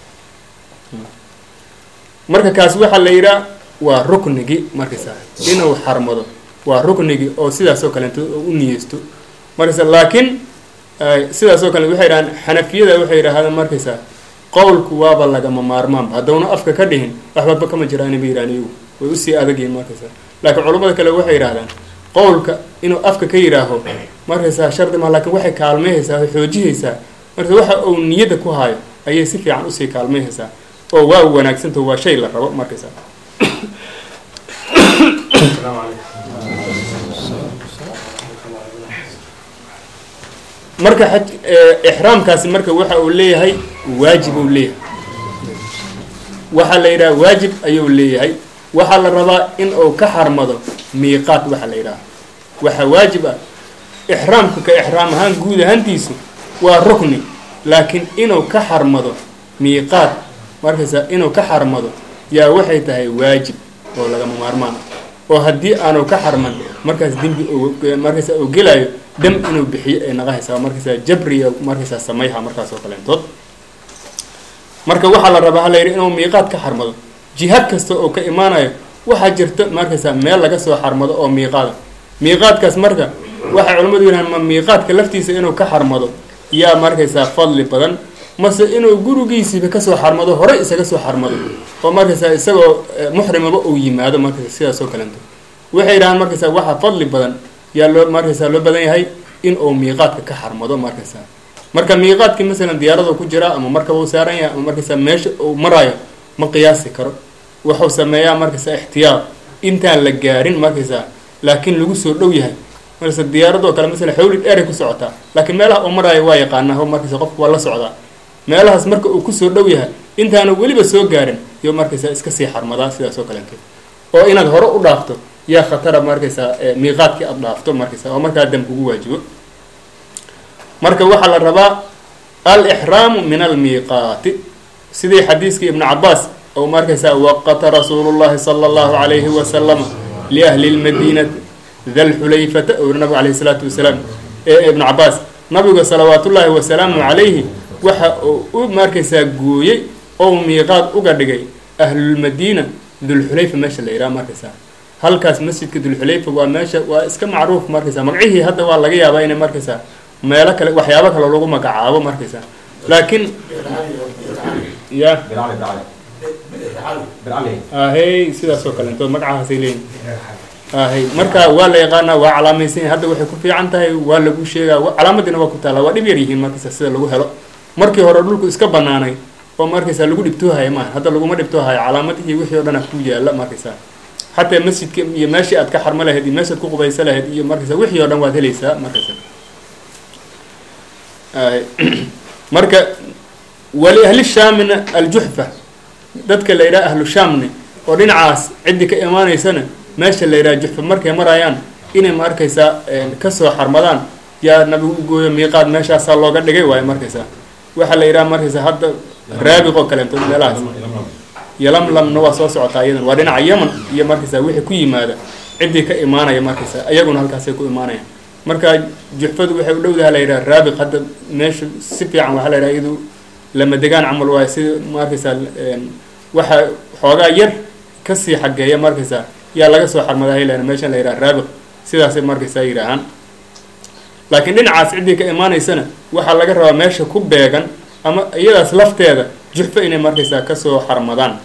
marka kaas waxaa la yidhaha waa ruknigii markaysaa inuu xarmado waa ruknigii oo sidaasoo kaleeto oo u niyeysto markaysaa laakiin sidaasoo kale waxay yidhahaan xanafiyada waxay yidhahdaan markaysaa qowlku waaba lagama maarmaanba haddowna afka ka dhihin waxbaba kama jiraan ba yidhahan iyagu way usii adagyihin markaysaa laakiin culamada kale waxay yidhahdaan qowlka inuu afka ka yidhaaho markaysaa shardi ma lakiin waxay kaalmayhaysaa way xoojihaysaa marka waxa uu niyadda ku haayo ayay si fiican usii kaalmayhaysaa oo waa wanaagsanto waa shay la rabo markaysaa marka xaj ixraamkaasi marka waxa uu leeyahay waajib uu leeyahay waxaa la yidhaha waajib ayuu leeyahay waxaa la rabaa in uu ka xarmado miiqaat waxaa la yidhaha waxaa waajib ah ixraamka ka ixraam ahaan guud ahaantiisu waa rukni laakiin inuu ka xarmado miiqaat markaysaa inuu ka xarmado yaa waxay tahay waajib oo lagama maarmaan oo haddii aanu ka xarman markaas dembi markaysaa uu gelaayo dam inuu bixiyo ay naqahaysaa markaysaa jabriya markaysaa samayha markaas oo kaleentood marka waxaa la rabaa hala yidhi inuu miiqaad ka xarmado jihaad kasta oo ka imaanayo waxaa jirta markaysaa meel laga soo xarmado oo miiqaada miiqaadkaas marka waxay culimmadu yidhahaan ma miiqaadka laftiisa inuu ka xarmado yaa markaysaa fadli badan mase inuu gurigiisiiba kasoo xarmado horey isaga soo xarmado oo markaysaa isagoo muxrimaba uu yimaado markaysa sidaas oo kalento waxay yidhahaan markaysaa waxaa fadli badan yaa loo markaysaa loo badan yahay in uu miiqaadka ka xarmado markaysaa marka miiqaadkii masalan diyaarada ku jira ama markaba uu saaran yahay ama markaysaa meesha uu maraayo ma qiyaasi karo wuxuu sameeyaa markaysaa ixtiyaar intaan la gaarin markaysaa laakiin lagu soo dhow yahay markaysa diyaaradoo kale masalan xawli dheeray ku socotaa laakiin meelaha uu maraayo waa yaqaanaa o markaysa qofku waa la socdaa meelahaas marka uu kusoo dhow yahay intaanu weliba soo gaarin iyo markaysaa iska sii xarmadaa sidaas oo kaleeto oo inaad hore u dhaafto yaa khatara markaysaa miiqaadkii aada dhaafto markaysa oo markaa dam kugu waajibo marka waxaa la rabaa alixraamu min almiiqaati sidii xadiiskii ibnu cabaas oo markaysaa waqata rasuulu llahi sala allahu calayhi wasalama liahli lmadiinati dalxulayfata oo nabigu calayhi salaatu wasalaam ee ibnu cabaas nabiga salawaatullaahi wasalaamu calayhi waxa uu u markaysaa gooyey oo miiqaad uga dhigay ahlulmadiina dulxulayfa meesha la yidhaha markaysaa halkaas masjidka dulxulayfa waa meesha waa iska macruuf markaysaa magacihii hadda waa laga yaabaa inay markaysaa meelo kale waxyaabo kale lagu magacaabo markaysaa laakiin ya ahey sidaas oo kaleentood magacahaasay leeyihin ahay marka waa la yaqaanaa waa calaamaysan yahay hadda waxay ku fiican tahay waa lagu sheegaa calaamadiina waa ku taalla waa dhib yar yihiin markaysa sida lagu helo markii hore dhulku iska banaanay oo markaysa lagu dhibtoohaya maaha hadda laguma dhibtoohayo calaamadihii wixii o dhan a ku yaala markaysa xataa masjidka iyo meeshii aad ka xarmo lahayd iyo meeshaad ku qubaysa lahayd iyo markaysa wixii o dhan waad helaysaa markaysa marka wali ahli shaamina aljuxfa dadka la yidhaha ahlu shaamne oo dhinacaas ciddii ka imaanaysana meesha la yidhaha juxfa markay marayaan inay ma arkaysaa kasoo xarmadaan yaa nabigu u gooyo miiqaad meeshaasaa looga dhigay waayo markaysaa waxaa la yidhaha markaysaa hadda raabiq oo kaleeto meelahaas yolamlamna waa soo socotaa iyadan waa dhinaca yeman iyo markaysaa wixii ku yimaada ciddii ka imaanaya markaysaa iyaguna halkaasay ku imaanayaan marka juxfadu waxay u dhowdaha la yidhaha raabiq hadda meesha si fiican waxaa la yidhaha iyadu lama degaan camal waayo sida markaysaa waxa xoogaa yar kasii xageeya markaysaa yaa laga soo xarmadaa haylan meeshan la yidhaha raabiq sidaasay markaysaa yidhaahaan laakiin dhinacaas ciddii ka imaanaysana waxaa laga rabaa meesha ku beegan ama iyadaas lafteeda juxfo inay markaysaa kasoo xarmadaan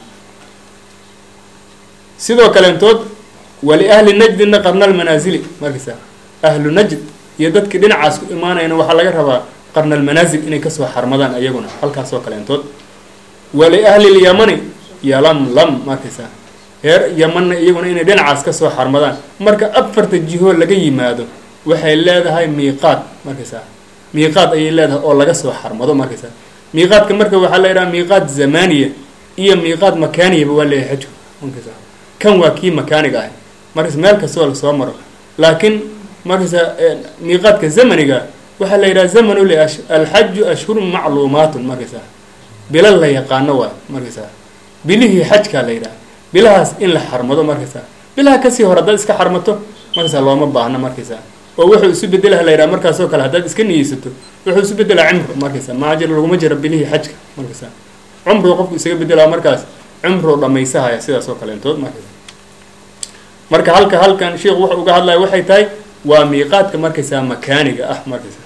sidoo kaleentood wali ahli najdina qarnal manaasili markaysaa ahlu najd iyo dadkii dhinacaas ku imaanayana waxaa laga rabaa qarnal manaasil inay kasoo xarmadaan iyaguna halkaasoo kaleentood wali ahli lyamani yalamlam markaysaa reer yamanna iyaguna inay dhinacaas kasoo xarmadaan marka afarta jihoo laga yimaado waxay leedahay miiqaad markaysaa miiqaad ayay leedahay oo laga soo xarmado markaysaa miiqaadka marka waxaa la yidhaha miiqaad zamaniya iyo miiqaad makaaniyaba waa leeyahay xajku markaysaa kan waa kii makaaniga ah markaysa meel kastoo lasoo maro laakiin markaysaa miiqaadka zamaniga waxaa la yidhaha zamanu li alxaju ashhurun macluumaatun markaysaa bila la yaqaano waay markaysaa bilihii xajkaa la yidhaha bilahaas in la xarmado markaysaa bilaha kasii hore haddaad iska xarmato markaysaa looma baahno markaysaa oo wuxuu isu bedelaha la yidhaha markaasoo kale haddaad iska niyeysato wuxuu isu bedelaa cimru markaysaa maxaa jira laguma jiro bilihii xajka markaysaa cumruu qofku isaga bedelaa markaas cumruu dhamaysahaya sidaas oo kaleentood markaysa marka halka halkan sheikhu wuxuu uga hadlaya waxay tahay waa miiqaadka markaysaa makaaniga ah markaysaa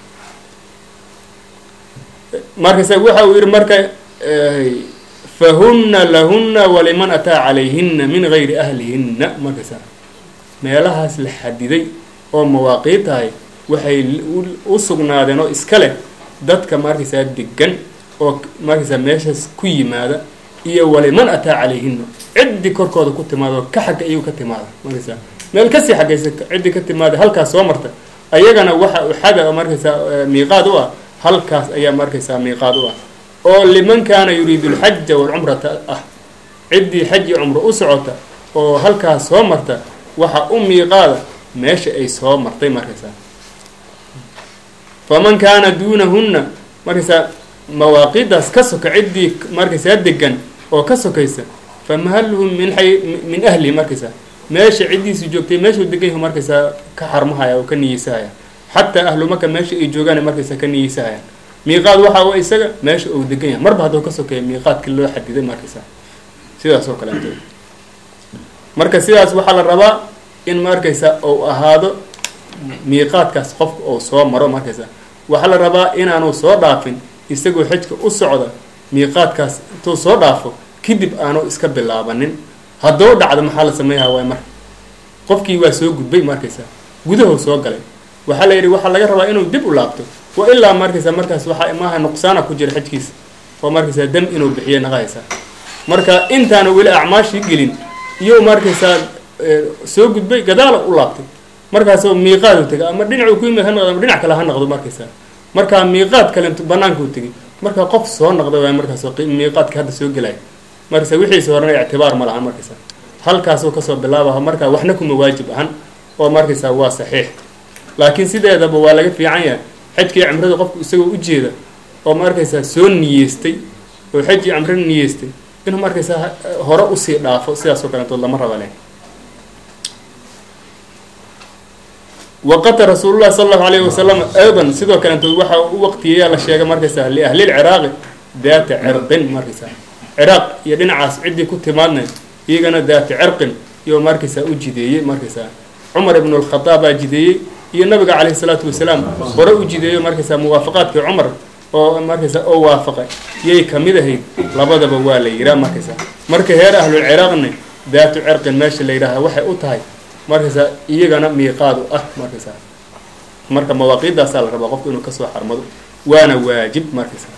markaysa waxa uu yihi marka fahuna lahuna waliman ataa calayhina min gayri ahlihinna markaysaa meelahaas la xadiday oo mawaaqiid tahay waxay u sugnaadeen oo iska leh dadka markaysaa degan oo markaysaa meeshaas ku yimaada iyo waliman ataa calayhina ciddii korkooda ku timaada oo ka xagga iyagu ka timaada markaysaa meel kasii xaggaysa ciddii ka timaada halkaas soo marta ayagana waxa u xada markaysaa miiqaad u ah halkaas ayaa markaysaa miiqaad u ah oo liman kaana yuriidu alxaja walcumrata ah ciddii xaj iyo cumro u socota oo halkaas soo marta waxa u miiqaada meesha ay soo martay markaysaa faman kaana duunahunna markaysaa mawaaqidaas ka soka ciddii markaysaa degan oo ka sokaysa famahaluhum min ay min ahlihi markaysaa meesha ciddiisu joogtay meeshuu degan yahu markaysaa ka xarmahaya oo ka niyeysahaya xataa ahlu maka meesha ay joogaan markaysaa ka niyeysahayaan miiqaad waxa u isaga meesha uu degan yahay marba hadduu ka sokeeya miiqaadkii loo xadiday markaysaa sidaas oo kaleeto marka sidaas waxaa la rabaa in markaysaa uu ahaado miiqaadkaas qofka uu soo maro markaysaa waxaa la rabaa inaanu soo dhaafin isagoo xajka u socda miiqaadkaas intuu soo dhaafo kadib aanu iska bilaabanin hadduu dhacdo maxaa la sameeyaha waay marka qofkii waa soo gudbay markaysaa gudahu soo galay waxaa la yidhi waxaa laga rabaa inuu dib u laabto wa ilaa markaysaa markaas waxaa imaaha nuqsaana ku jira xajkiisa oo markaysaa dam inuu bixiyo naqahaysaa marka intaana weli acmaashii gelin iyo markaysaa soo gudbay gadaala u laabtay markaasoo miiqaadu tegay ama dhinacuu ku yimid ha noqdo ama dhinac kale ha noqdo markaysaa markaa miiqaad kale banaanka u tegay markaa qof soo noqda waay markaas miiqaadka hadda soo gelaya markaysa wixiisa horena ictibaar ma lahan markaysaa halkaasuu kasoo bilaabaha markaa waxna kuma waajib ahan oo markaysaa waa saxiix laakiin sideedaba waa laga fiican yahay xajkii cimrada qofku isagoo ujeeda oo markaysaa soo niyeystay oo xajii cimro niyeystay inuu markaysaa hore usii dhaafo sidaas oo kaleentood lama raba leh waqata rasuulullahi sala allahu alayhi wasalam aydan sidoo kaleentood waxa u waqtiyayaa la sheegay markaysaa liahlilciraaqi daata cirqin markaysaa ciraaq iyo dhinacaas ciddii ku timaadna iyagana daata cirqin iyo markaysaa u jideeyey markaysaa cumar ibnu alkhadaab baa jideeyey iyo nabiga caleyhi salaatu wasalaam hore u jideeyo markaysaa muwaafaqaadkii cumar oo markaysaa oo waafaqay yay kamid ahayd labadaba waa la yihaa markaysaa marka heer ahlulciraaqna daatu cirqin meesha la yidhaaha waxay u tahay markaysaa iyagana miiqaad u ah markaysaa marka mawaaqiiddaasaa la rabaa qofku inuu kasoo xarmado waana waajib markaysaa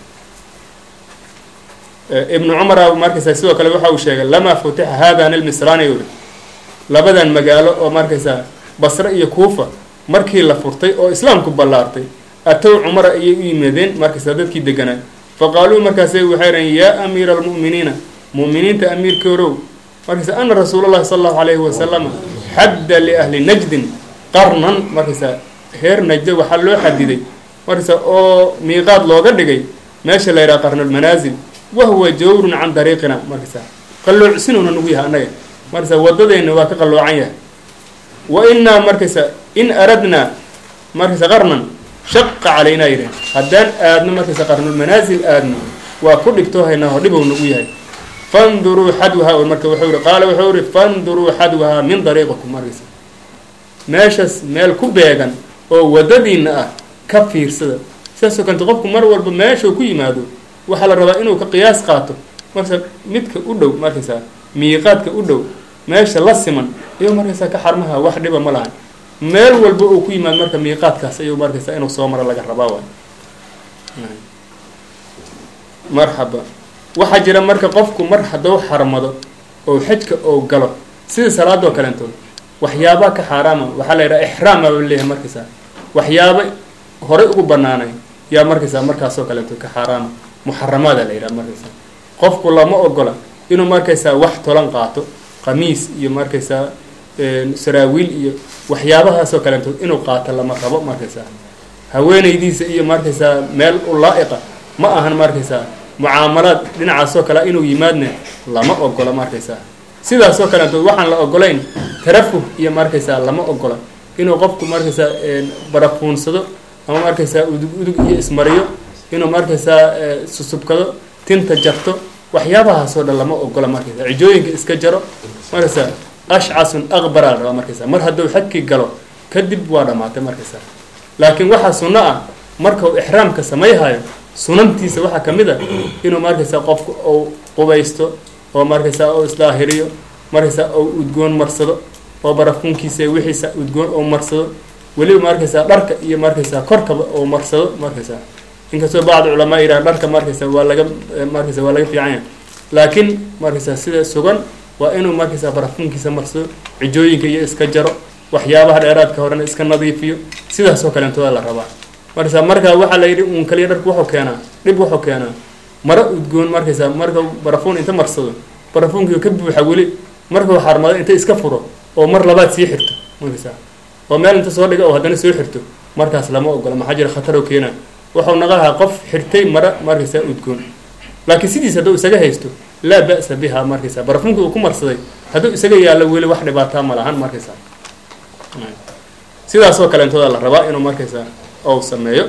ibnu cumara markaysaa sidoo kale waxa uu sheegay lamaa futixa hadan ilmisraani uri labadan magaalo oo markaysaa basre iyo kuufa markii la furtay oo islaamku ballaartay atow cumara ayay u yimaadeen markaysaa dadkii deganaa faqaaluu markaasay waxay dhahen yaa amiira almu'miniina mu'miniinta amiirkoorow markaysa ana rasuula llahi sala allahu calayhi wasalama xadda liahli najdin qarnan markaysaa reer najda waxaa loo xadiday markaysa oo miiqaad looga dhigay meesha la yidhaha qarnulmanaasil wahuwa jawrun can dariiqina markaysaa qalloocsinuuna nagu yahay annaga markaysaa wadadeenna waa ka qalloocan yahay wa innaa markaysa in aradnaa markaysa qarnan shaqa calaynaa yidhahn haddaan aadno markaysa qarnulmanaasil aadno waa ku dhibtoohaynaa oo dhibow nagu yahay fanduruu xadwahaa marka wuxuu yihi qaala wuxuu yihi fanduruu xadwahaa min dariiqikum markaysa meeshaas meel ku beegan oo wadadiina ah ka fiirsada sidaasoo kalete qofku mar walba meeshuu ku yimaado waxaa la rabaa inuu ka qiyaas qaato markaysa midka u dhow markaysaa miiqaadka u dhow meesha la siman iyo markaysaa ka xarmaha wax dhiba ma lahan meel walba uu ku yimaado marka miiqaadkaas ayuu markaysaa inuu soo maro laga rabaa waay marxaba waxaa jira marka qofku mar hadduu xarmado oo xajka oo galo sida salaadoo kaleentood waxyaabaa ka xaaraama waxaa la yidhaha ixraama ba leeyahay markaysaa waxyaaba horey ugu banaanay yaa markaysaa markaasoo kaleentood ka xaaraama muxaramaada la yidhaha markaysaa qofku lama ogola inuu markaysaa wax tolan qaato qamiis iyo markaysaa saraawiil iyo waxyaabahaasoo kaleentood inuu qaato lama rabo markaysaa haweenaydiisa iyo markaysaa meel u laa-iqa ma ahan markaysaa mucaamalaad dhinacaasoo kale inuu yimaadna lama ogola markaysaa sidaasoo kaleentood waxaan la ogolayn tarafuh iyo markaysaa lama ogola inuu qofku markaysaa barafuunsado ama markaysaa udug udug iyo ismariyo inuu markaysaa susubkado tinta jarto waxyaabahaasoo dhan lama ogola markaysaa cijooyinka iska jaro markaysaa ashcasun aqbaraa la rabaa markaysaa mar hadduu xadkii galo kadib waa dhammaatay markaysaa laakiin waxaa sunno ah markau ixraamka samayhayo sunantiisa waxaa ka mid a inuu markaysaa qofku ou qubaysto oo markaysaa ou isdaahiriyo markaysaa ou udgoon marsado oo barafunkiisa wixiisa udgoon ou marsado weliba markaysaa dharka iyo markaysaa korkaba ou marsado markaysaa inkastoo bacd culamaa yidhaha dharka markaysaa waa laga markaysa waa laga fiican yahay laakiin markaysaa sida sugan waa inuu markaysaa barafunkiisa marsado cijooyinka iyo iska jaro waxyaabaha dheeraadka horena iska nadiifiyo sidaasoo kaleentooda la rabaa markaysaa markaa waxaa la yidhi uun kaliya dharku wuxuu keenaa dhib wuxuu keenaa maro udgoon markaysaa marka barafuun inta marsado barafuunkii ka buuxa weli markuu xarmado inta iska furo oo mar labaad sii xirto markaysaa oo meel inta soo dhiga oo haddana soo xirto markaas lama ogola maxaa jira khataroo keena wuxuu naqahaa qof xirtay mara markaysaa udgoon laakiin sidiis hadduu isaga haysto laa ba'sa biha markaysaa barafuunkii uu ku marsaday hadduu isaga yaallo weli wax dhibaataa ma lahan markaysaa sidaasoo kaleentooda la rabaa inuu markaysaa ou sameeyo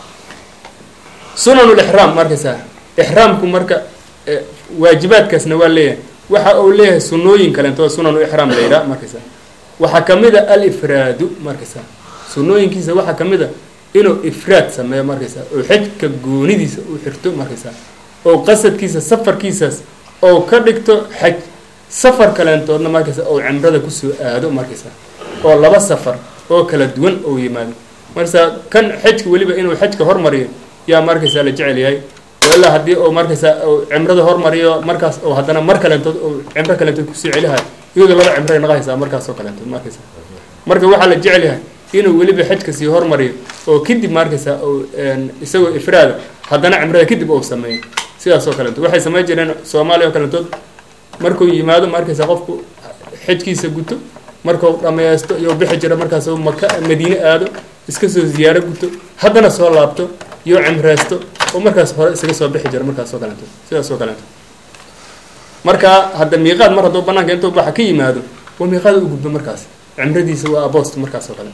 sunanulixraam markaysaa ixraamku marka waajibaadkaasna waa leeyahay waxa uu leeyahay sunooyin kaleentooda sunanu ixraam la yidhaha markaysaa waxaa ka mid a alifraadu markaysaa sunooyinkiisa waxaa ka mid a inuu ifraad sameeyo markaysaa oo xejka goonidiisa uu xirto markaysaa oo qasadkiisa safarkiisaas oo ka dhigto xaj safar kaleentoodna markaysaa oo cimrada kusoo aado markaysaa oo laba safar oo kala duwan oo yimaado markaysaa kan xajka weliba inuu xajka hormariyo yaa markaysaa la jecel yahay oo ilaa haddii uu markaysaa uu cimrada hormariyo markaas oo haddana mar kaleentood oo cimro kaleentood kusii celihayo iyadoo laba cimray naqahaysaa markaasoo kaleentood markaysaa marka waxaa la jecel yahay inuu weliba xajka sii hormariyo oo kadib markaysaa uu isagoo ifraada haddana cimrada kadib uu sameeyo sidaasoo kaleentood waxay samayn jireen soomaaliya oo kaleentood markuu yimaado markaysaa qofku xajkiisa guto markuu dhammaysto iyo bixi jiro markaas maka madiine aado iska soo ziyaaro guto haddana soo laabto iyo cimreysto oo markaas hore isaga soo bixi jiro markaasoo kaleeto sidaasoo kaleeto marka hadda miiqaad mar hadduu banaanka intuu baxa ka yimaado waa miiqaad u gudbo markaas cimradiisa waa abost markaasoo kale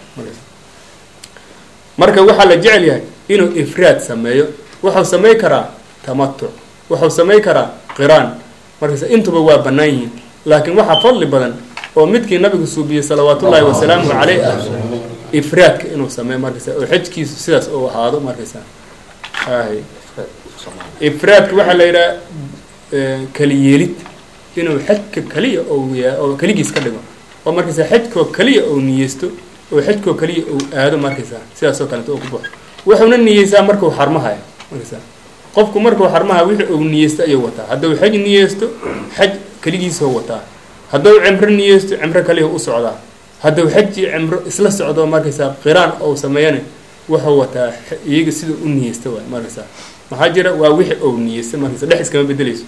marka waxaa la jecel yahay inuu ifraad sameeyo wuxuu samay karaa tamatuc wuxuu samay karaa qiraan markaas intuba waa bannaan yihiin laakiin waxaa fadli badan oo midkii nabigu suubiyey salawaatullaahi wasalaamuhu caleyh ah ifraadka inuu sameeyo markaysa oo xajkiisu sidaas uu ahaado markaysa hay ifraadka waxaa la yidhaha keliyeelid inuu xajka keliya oo yaa oo keligiis ka dhigo oo markaysaa xajkoo keliya ou niyeysto oo xajkoo keliya ou aado markaysaa sidaasoo kaleeto oo ku baxo wuxuuna niyeysaa markuu xarmahaya markaysaa qofku markuu xarmaha wixii uu niyeysto ayuu wataa hadduu xaj niyeysto xaj keligiisoo wataa hadduu cimro niyeysto cimro kaliya u socdaa hadduu xaj iyo cimro isla socdo markaysaa qiraan ou sameeyana wuxuu wataa iyaga sida u niyeysta waay markaysaa maxaa jira waa wixii ou niyeysta markaysa dhex iskama bedeleyso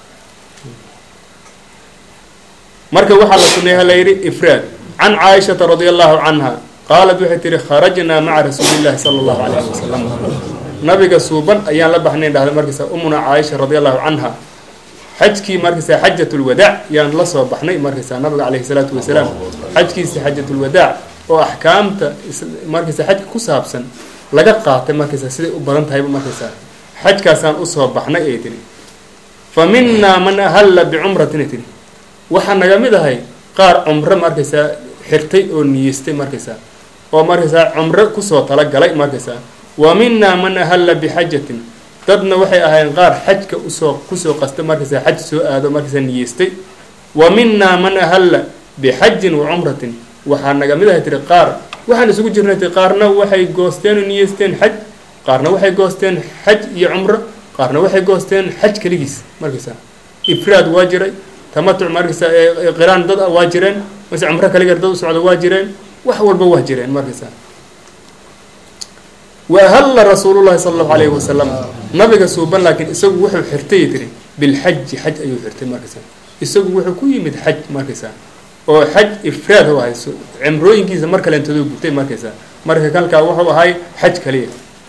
marka waxaa la suneeya la yidhi ifraad can caaishata radia allahu canha qaalat waxay tihi kharajnaa maca rasuuli llahi sala allahu calayhi wasalam nabiga suuban ayaan la baxnayn dhahda markaysa umuna caaisha radia allahu canha xajkii markaysaa xajatulwadaac yaan la soo baxnay markaysaa nabiga caleyhi salaatu wasalaam xajkiisa xajatulwadaac oo axkaamta markaysaa xajka ku saabsan laga qaatay markaysaa siday u badan tahayba markaysaa xajkaasaan usoo baxnay ay tihi fa minaa man ahalla bicumratin ay tihi waxaa naga mid ahay qaar cumro markaysaa xirtay oo niyeystay markaysaa oo markaysaa cumro kusoo talagalay markaysaa wa minaa man ahalla bixajatin dadna waxay ahaayeen qaar xajka usoo kusoo qasta markaysaa xaj soo aado markaysaa niyeystay wa minaa man ahalla bixajin wa cumratin waxaa naga mid ahay tiri qaar waxaan isugu jirnay ti qaarna waxay goosteen oo niyeysteen xaj qaarna waxay goosteen xaj iyo cumro qaarna waxay goosteen xaj keligiis markaysaa ifraad waa jiray tamatuc markaysaa qiraan dad waa jireen mase cumro kaligeer dad u socda waa jireen wax walba waa jireen markaysaa wa ahalla rasuulullahi sala allahu alayhi wasalam nabiga suuban laakiin isagu wuxuu xirtay tiri bilxaji xaj ayuu xirtay markaysaa isagu wuxuu ku yimid xaj markaysaa oo xaj ifraad u ahay cimrooyinkiisa mar kalentadoo gutay markaysaa marka kalkaa wuxuu ahay xaj kaliya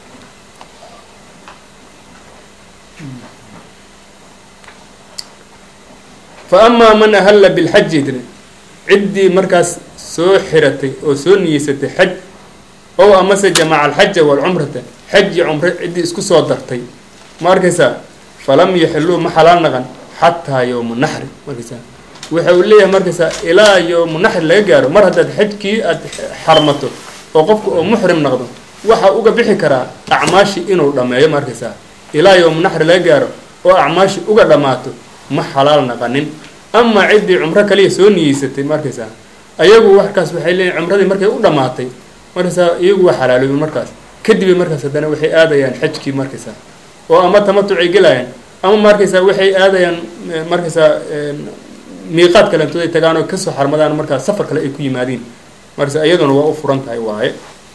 fa amaa man ahalla bilxaji tiri ciddii markaas soo xiratay oo soo niyeysatay xaj ow amase jamaca alxaja waalcumrata xaj iyo cumro ciddii isku soo dartay ma arkaysaa falam yaxiluu ma xalaal naqan xataa yowma naxri markaysaa waxa uu leeyahay markaysaa ilaa yowmu naxri laga gaaro mar haddaad xajkii aad xarmato oo qofku oo muxrim noqdo waxa uga bixi karaa acmaashii inuu dhammeeyo markaysaa ilaa yowmu naxri laga gaaro oo acmaashii uga dhammaato ma xalaal naqanin amaa ciddii cumro kaliya soo niyeysatay markaysaa ayagu markaas waxay leeyihin cumradii markay u dhammaatay markaysaa iyagu waa xalaaloobin markaas kadibay markaas haddana waxay aadayaan xajkii markaysaa oo ama tamatucay gelayaan ama markaysaa waxay aadayaan markaysaa miiqaad kalentooday tagaan oo kasoo xarmadaan markaas safar kale ay ku yimaadiin markaysa iyaduna waa u furan tahay waaye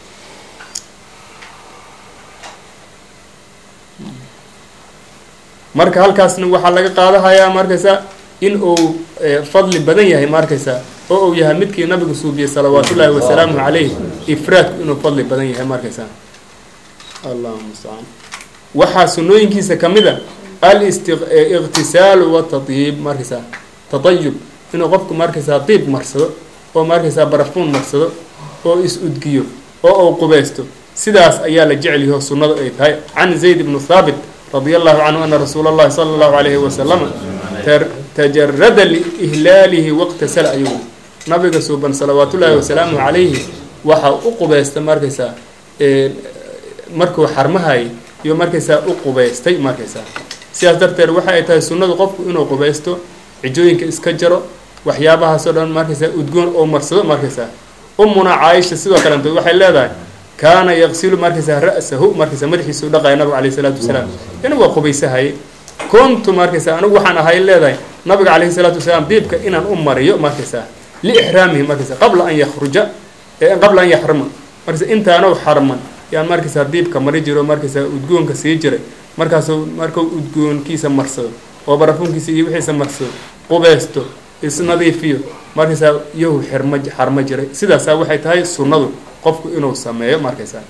marka halkaasna waxaa laga qaadahayaa markaysaa in uu fadli badan yahay markaysaa oo uu yahay midkii nabigu suubiyey salawaat ullaahi wasalaamuhu calayh ifraadku inuu fadli badan yahay markaysaa allahuma mustacaan waxaa sunooyinkiisa ka mid a aliqtisaalu watadyiib markaysaa tatayub inuu qofku markaysaa diib marsado oo markaysaa barafuun marsado oo is-udgiyo oo uu qubeysto sidaas ayaa la jecel yaho sunnadu ay tahay can zayd ibnu thaabit radia allahu canhu ana rasuula allahi sala allahu alayhi wasalama tajarada liihlaalihi waqtasala ayuu nabiga suuban salawaat ullaahi wasalaamuhu calayhi waxaa u qubeysta markaysaa markuu xarmahayay iyo markaysaa u qubeystay markaysaa sidaas darteed waxa ay tahay sunnadu qofku inuu qubeysto cijooyinka iska jaro waxyaabahaasoo dhan markaysaa udgoon oo marsado markaysaa umuna caaisha sidoo kalento waxay leedahay kaana yaqsilu markaysaa ra'sahu markaysaa madaxiisa u dhaqaya nabiga calayhi salaatu wasalaam ina waa qubaysahaye kuntu markaysaa anigu waxaan ahay leedahay nabiga calayhi salaatu wasalaam diibka inaan u mariyo markaysaa liixraamihi markaysaa qabla an yakhruja qabla an yaxruma markaysa intaanuu xarman yaan markaysaa diibka mari jiro markaysaa udgoonka sii jiray markaasuu markuu udgoonkiisa marsado oo barafuunkiisa iyo wixiisa marsado qubeysto isnadiifiyo markaysaa yahu xirma xarmo jiray sidaasaa waxay tahay sunnadu qofku inuu sameeyo markaysaa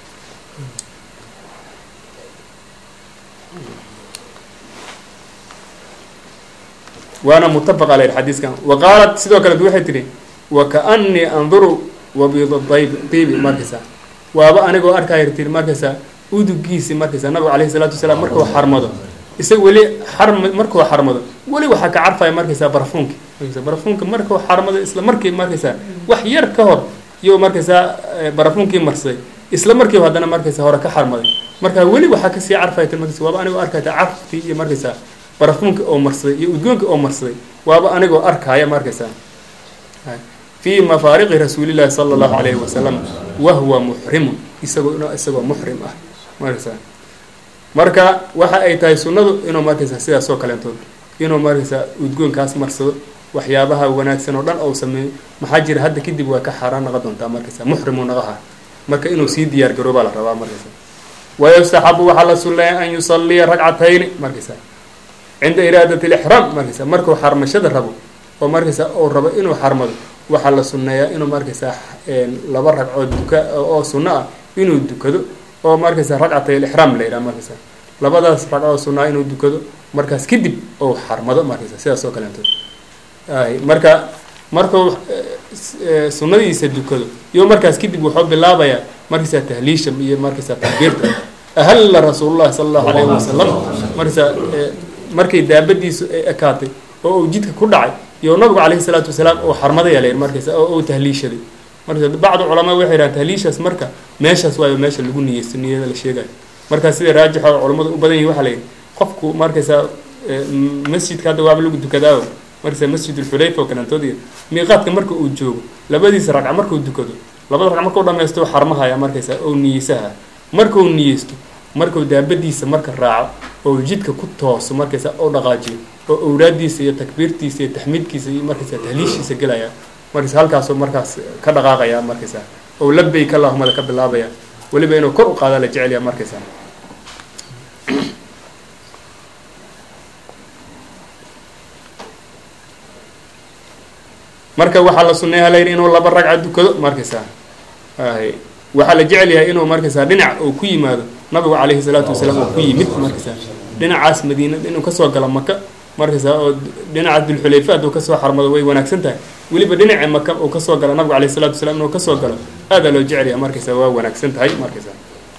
waana mutafaq aleyh xadiiskan wa qaalat sidoo kale waxay tihi wa kaanii anduru wabiida dayb diibi markaysaa waaba anigoo arkaya tii markaysaa udugiisi markaysaa nabiga calayhi salaatu wasalaam markuu xarmado isaga weli xarm markuu xarmado weli waxaa ka carfaya markaysaa barafuunki markaysa barafuunka markuu xarmado isla markii markaysaa wax yar ka hor iyo markaysaa barafuunkii marsaday isla markiiba haddana markaysaa hore ka xarmaday marka weli waxaa kasii carfaya ti markaysa waaba anigoo arkaya ta carftii iyo markaysaa barafuunka oo marsaday iyo udgoonka oo marsaday waaba anigoo arkaya markaysaa fii mafaariqi rasuulillahi sala allahu calayhi wasalam wahuwa muxrimun isagoo isagoo muxrim ah markaysaa marka waxa ay tahay sunnadu inuu markaysaa sidaas oo kaleentood inuu markaysaa udgoonkaas marsado waxyaabaha wanaagsan oo dhan ou sameeyo maxaa jira hadda kadib waa ka xaaraan naqa doontaa markaysa muxrimu naqaha marka inuu sii diyaar garoobaa la rabaa markaysa wayustaxabu waxaa la sunneeya an yusalliya ragcatayni markaysa cinda iraadat lixraam markaysa markuu xarmashada rabo oo markaysa uu rabo inuu xarmado waxaa la sunneeyaa inuu markaysaa laba ragcood duka oo sunno ah inuu dukado oo markaysa ragcatay lixraam la yidhaha markaysa labadaas ragcoo sunnaa inuu dukado markaas kadib ou xarmado markaysa sidaas oo kaleentood ay marka markuu sunnadiisa dukado iyo markaas kadib wuxuu bilaabayaa markaysaa tahliisha iyo markaysaa takbiirta ahalla rasuulullahi sala allahu calayhi wasalam markaysaa markay daabadiisu ay ekaatay oo uu jidka ku dhacay iyo nabigu calayhi salaatu wasalaam oo xarmadaya la yidhi markaysa oo uu tahliishaday marka bacdu culamaa waxay yidhahan tahliishaas marka meeshaas waayo meesha lagu niyeysto niyada la sheegayo markaa sida raajix oo culammadu u badan yihin waxaa la yidhi qofku markaysaa masjidka hadda waaba lagu dukadaayo markaysaa masjidulxulayfa oo kalantoodiya miiqaadka marka uu joogo labadiisa ragca markuu dukado labada ragca markuu dhammaysto xarmahaya markaysaa ou niyeysaha markuu niyeysto markuu daabadiisa marka raaco oo jidka ku tooso markaysa oo dhaqaajiyo oo awraadiisa iyo takbiirtiisa iyo taxmiidkiisa iyo markaysa tahliishiisa gelaya markaysa halkaasoo markaas ka dhaqaaqaya markaysa oo labayk allahumada ka bilaabaya weliba inuu kor u qaada la jecelya markaysa marka waxaa la sunneeyaa la yidhi inuu laba ragca dukado markaysa ay waxaa la jecel yahay inuu markaysaa dhinac uu ku yimaado nabigu calayhi salaatu wasalaam oo ku yimid markaysaa dhinacaas madiina inuu kasoo galo maka markaysaa oo dhinacaas dulxulayfa hadduu kasoo xarmado way wanaagsan tahay weliba dhinaca maka uu kasoo galo nabigu calayhi salatu wasalaam inuu kasoo galo aadaa loo jecel yahay markaysaa waa wanaagsan tahay markaysaa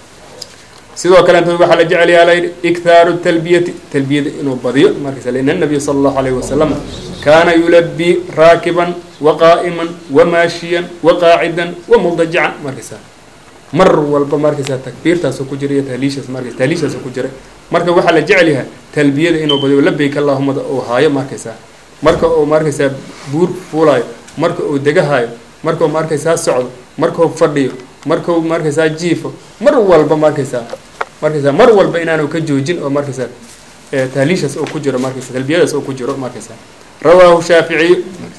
sidoo kale intood waxaa la jecel yaha layidhi iktaaru talbiyati talbiyada inuu badiyo markaysa lina nabiya sala allahu alayhi wasalam kaana yulabii raakiban wa qaa'iman wa maashiyan wa qaacidan wa muldajican markaysaa mar walba markaysaa takbiirtaasoo ku jira iyo tahliishaas markaysa tahliishaasoo ku jira marka waxaa la jecel yahay talbiyada inuu badiyo labayk allahumada uu haayo markaysaa marka uu markaysaa buur fuulaayo marka uu degahaayo markau markaysaa socdo markau fadhiyo markau markaysaa jiifo mar walba markaysaa markaysaa mar walba inaanu ka joojin oo markaysaa tahliishaas oo ku jiro markaysa talbiyadaas oo ku jiro markaysaa rawaahu shaaficiyu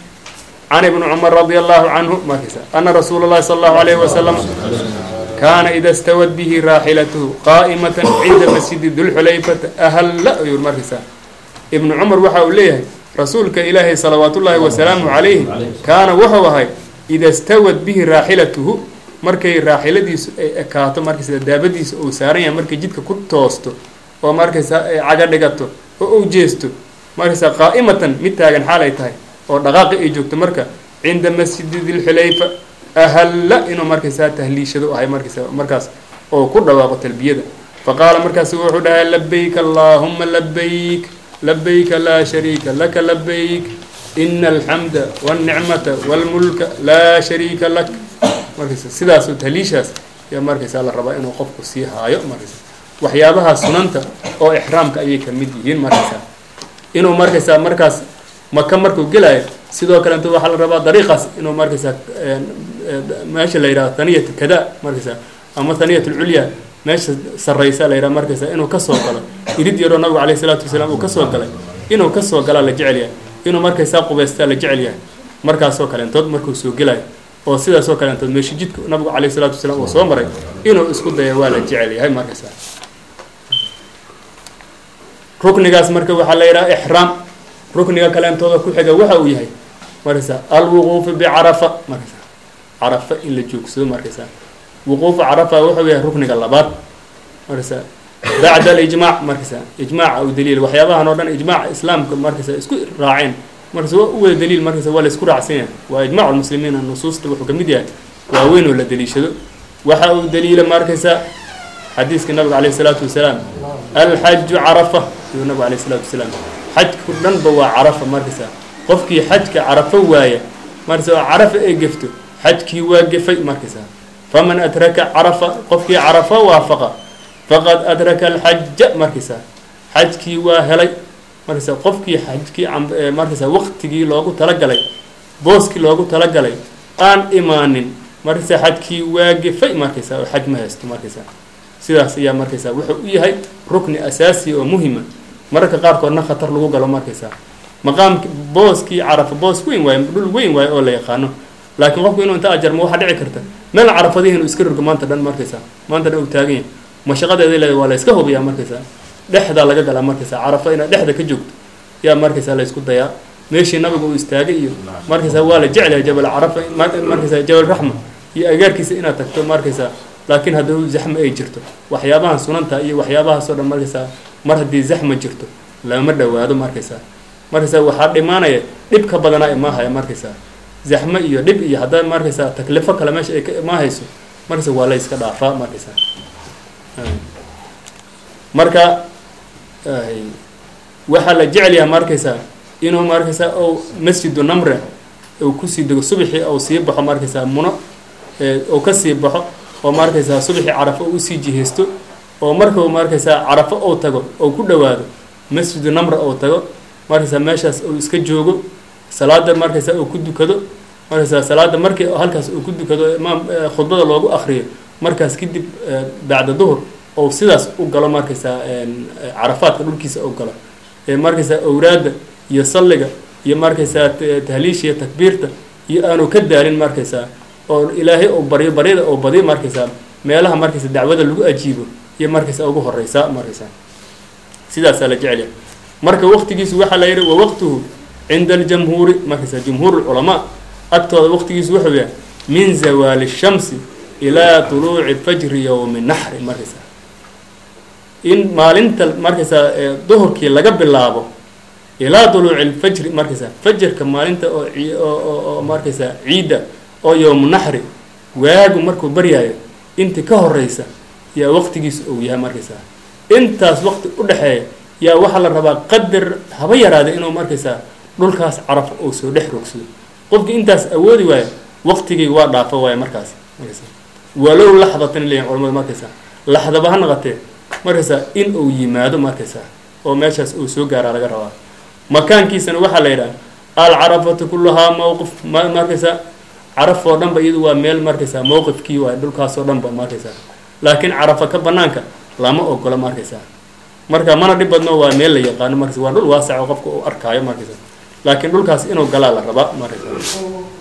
can ibni cumar radia allahu canhu markaysaa ana rasuula llahi sala allahu alayhi wasalam kaana ida stawad bihi raaxilatuhu qaa'imatan cinda masjidi dulxulayfata ahalla ayuu markaysaa ibnu cumar waxa uu leeyahay rasuulka ilaahay salawaat ullaahi wasalaamu calayhi kaana wuxuu ahay ida stawad bihi raaxilatuhu markay raaxiladiisu ay ekaato markaysa daabadiisa uu saaran yahay markay jidka ku toosto oo markaysaa ay caga dhigato oo uu jeesto markaysaa qaa'imatan mid taagan xaal ay tahay oo dhaqaaqi ay joogto marka cinda masjidi dilxulayfa ahalla inuu markaysaa tahliishado ahay markaysa markaas oo ku dhawaaqo talbiyada fa qaala markaasu wuxuu dhahay labayk allaahuma labayk labayka laa shariika laka labayk ina alxamda walnicmata walmulka laa shariika lak markaysa sidaasoo tahliishaas yaa markaysaa la rabaa inuu qofku sii haayo markaysa waxyaabaha sunanta oo ixraamka ayay ka mid yihiin markaysaa inuu markaysaa markaas maka markuu gelaayo sidoo kale inta waxaa la rabaa dariiqaas inuu markaysaa meesha la yidhaho haniyat kada markaysaa ama haniyat ulculya meesha sarraysa la yidhaha markaysaa inuu kasoo galo irid yaroo nabigu calayhi salaatu wasalaam uu kasoo galay inuu kasoo galaa la jecel yahay inuu markaysaa qubaystaa la jecel yahay markaasoo kaleentood markuu soo gelayo oo sidaasoo kaleentood meesha jidka nabigu calayhi salaatu wasalaam uu soo maray inuu isku daya waa la jecel yahay markaysaa ruknigaas marka waxaa la yidhaha ixraam rukniga kaleentooda ku xiga waxa uu yahay markaysaa alwuquufu bicarafa markaysaa carafa in la joogsado markaysaa wuquufu carafa wuxuu yahay rukniga labaad markaysaa bacda alijmaac markaysaa ijmaaca u daliil waxyaabahan oo dhan ijmaaca islaamka markaysaa isku raaceen markaysa waa u wada daliil markaysa waa la isku raacsan yahay waa ijmacu lmuslimiina nusuusta wuxuu kamid yahay waaweyn oo la daliishado waxa uu daliila markaysaa xadiiska nabiga calayh isalaatu wasalaam alxaju carafa ayuu nabigu alayh isalaatu wasalaam xajku dhanba waa carafa markaysaa qofkii xajka carafo waaya markaysa oo carafa ay gefto xajkii waa gefay markaysaa faman adraka carafa qofkii carafa waafaqa faqad adraka alxaja markaysaa xajkii waa helay markaysaa qofkii xajkii markaysaa waqtigii loogu talagalay booskii loogu talagalay aan imaanin markaysaa xajkii waagifay markaysaa oo xaj ma haysto markaysaa sidaas ayaa markaysaa wuxuu u yahay rukni asaasiya oo muhima mararka qaarkoodna khatar lagu galo markaysaa maqaamki booskii carafa boos weyn waayo dhul weyn waayo oo la yaqaano laakiin qofku inuu inta ajarmo waxaa dhici karta meel carafadihi inuu iska rogo maanta dhan markaysaa maanta dhan uu taagan yahay mashaqadeeda leeda waa la iska hubiyaa markaysaa dhexdaa laga galaa markaysaa carafa inaad dhexda ka joogto yaa markaysaa la isku dayaa meeshii nabiga uu istaagay iyo markaysaa waa la jeclahay jabal carafa markaysaa jabal raxma iyo agaarkiisa inaad tagto markaysaa laakiin hadduu zaxma ay jirto waxyaabahan sunanta iyo waxyaabahaasoo dhan markaysaa mar haddii zaxma jirto lama dhowaado markaysaa markaysaa waxaa dhimaanaya dhib ka badanaa imaahaya markaysaa zaxmo iyo dhib iyo haddaa markaysaa taklifo kale meesha ay ka imaahayso markaysa waa la iska dhaafaa markaysaa marka waxaa la jecel yaha markaysaa inuu markaysaa ou masjidu namre uu kusii dego subaxii ou sii baxo markaysaa muno ou ka sii baxo oo markaysaa subaxii carafo usii jihaysto oo markau markaysaa carafo ou tago ou ku dhowaado masjidu namre ou tago markaysaa meeshaas uu iska joogo salaada markaysaa uu ku dukado markaysaa salaada markii halkaas uu ku dukado imaam khudbada loogu akriyo markaas kadib bacda duhur ou sidaas u galo markaysaa carafaadka dhulkiisa ou galo markaysaa awraadda iyo salliga iyo markaysaa tahliisha iyo takbiirta iyo aanu ka daalin markaysaa oo ilaahay ou baryo baryada ou badiyo markaysaa meelaha markaysa dacwada lagu ajiibo iyo markaysaa ugu horeysaa markaysaa sidaasaa la jecelya marka waqtigiisu waxaa la yidhi wa waqtuhu cinda aljamhuuri markaysaa jumhuur lculamaa agtooda waqtigiisu wuxuu yahay min zawaali shamsi ilaa tuluuci fajri yowmi naxri markaysaa in maalinta markaysaa duhurkii laga bilaabo ilaa duluuci lfajri markaysaa fajarka maalinta oo oo markaysaa ciidda oo yowmu naxri waagu markuu baryaayo intii ka horeysa yaa waqtigiisu ou yahay markaysaa intaas waqti u dhexeeya yaa waxaa la rabaa qadar haba yaraada inuu markaysaa dhulkaas carafo ou soo dhex rogsado qofkii intaas awoodi waayo waqtigii waa dhaafo waayo markaas markaysaa walow laxdatan leeyihin culamadu markaysaa laxdaba ha naqatee markaysaa in uu yimaado markaysaa oo meeshaas uu soo gaaraa laga rabaa makaankiisana waxaa la yidhaha alcarafatu kullahaa mowqif markaysaa caraf oo dhanba iyadu waa meel markaysaa mowqifkii waay dhulkaasoo dhanba markaysaa laakiin carafa ka banaanka lama ogola markaysaa marka mana dhib badno waa meel la yaqaano markaysa waa dhul waasac oo qofka uu arkaayo markaysaa laakiin dhulkaas inuu galaa la rabaa markaysaa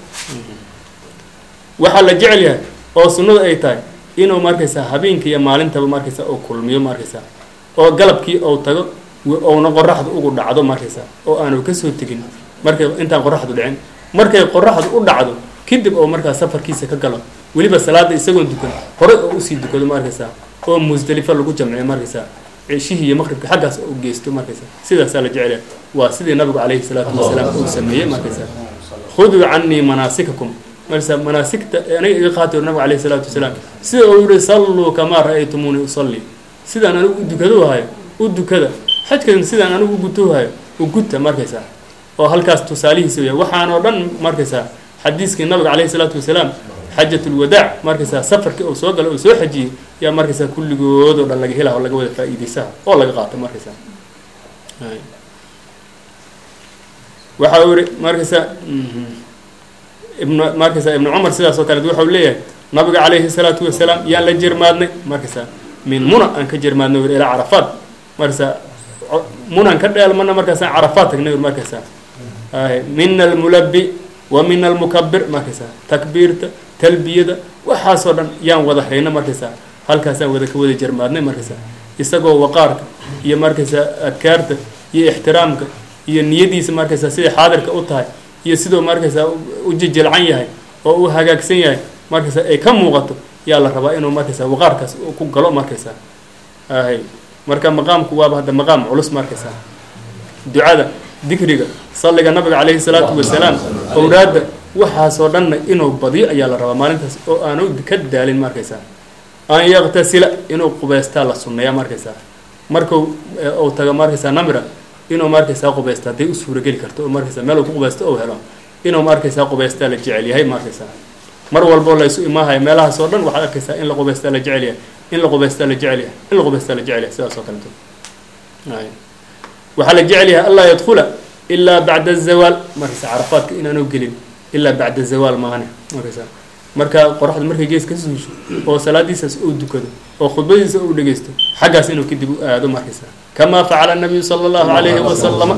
waxaa la jecel yahay oo sunnadu ay tahay inuu markaysaa habeenkii iyo maalintaba markaysaa uu kulmiyo markaysaa oo galabkii ou tago ouna qoraxdu ugu dhacdo markaysaa oo aanu kasoo tegin markay intaan qoraxdu dhicin markay qoraxdu u dhacdo kadib oo markaa safarkiisa ka galo weliba salaada isagoon dukan horey oo usii dukado markaysaa oo musdalifa lagu jamciyo markaysaa ceshihii iyo maqribka xaggaas u geysto markaysaa sidaasaa la jecelya waa sidii nabigu calayhi salaatu wasalaam uu sameeyey markaysaa khuduu canii manaasikakum markaysaa manaasigta aniga iga qaati nabigu calayhi salaatu wasalaam sida uu yihi salluu kamaa ra-aytumuuni usalli sidaan anigu u dukado hayo u dukada xajkan sidaan anigu u gutohayo u guta markaysaa oo halkaas tusaalihiisa waya waxaanoo dhan markaysaa xadiiskii nabiga calayhi salaatu wasalaam xajatulwadaac markaysaa safarkii uu soo gala uu soo xajiyey yaa markaysaa kulligood oo dhan laga helaha oo laga wada faa-iideysaha oo laga qaato markaysaa waxa uu yihi markaysaa ibn markaysaa ibnu cumar sidaas oo kaleet waxau leeyahay nabiga calayhi salaatu wasalaam yaan la jermaadnay markaysaa min muna aan ka jermaadnay wi ilaa carafaad markaysaa munan ka dheelmana markaasaan carafaad tagnay markaysaa min almulabi wa min almukabir markaysaa takbiirta talbiyada waxaasoo dhan yaan wada hayno markaysaa halkaasaan wada ka wada jermaadnay markaysaa isagoo waqaarka iyo markaysaa adkaarta iyo ixtiraamka iyo niyadiisa markaysaa siday xaadirka u tahay iyo sidoo markaysaa u jejelcan yahay oo u hagaagsan yahay markaysaa ay ka muuqato yaa la rabaa inuu markaysaa waqaarkaas ku galo markaysaa hay marka maqaamku waaba hadda maqaam culus markaysaa ducada dikriga salliga nabiga calayhi salaatu wasalaam owraadda waxaasoo dhanna inuu badiyo ayaa la rabaa maalintaas oo aanu ka daalin markaysaa an yaktasila inuu qubeystaa la sunneeya markaysaa marku uu tago markaysaa namira inuu markaysaa qubaysta hadday u suurageli karto oo markaysaa meel uu ku qubaysto ou helo inuu markaysaa qubaystaa la jecel yahay markaysaa mar walboo laysu imaahayo meelahaasoo dhan waxaad arkaysaa in la qubaystaa la jecel yahay in la qubaystaa la jecel yahay in la qubaystaa la jecel yahay sidaas oo kaleeto waxaa la jecel yahay anlaa yadkhula ilaa bacda azawaal markaysa carafaadka inaanu gelin ilaa bacda zawaal maane markaysaa marka qoraxda markay gees ka suusho oo salaadiisaas uu dukado oo khudbadiisa uu dhegeysto xaggaas inuu kadib u aado markaysaa kamaa facala nabiyu sala allahu calayhi wasalama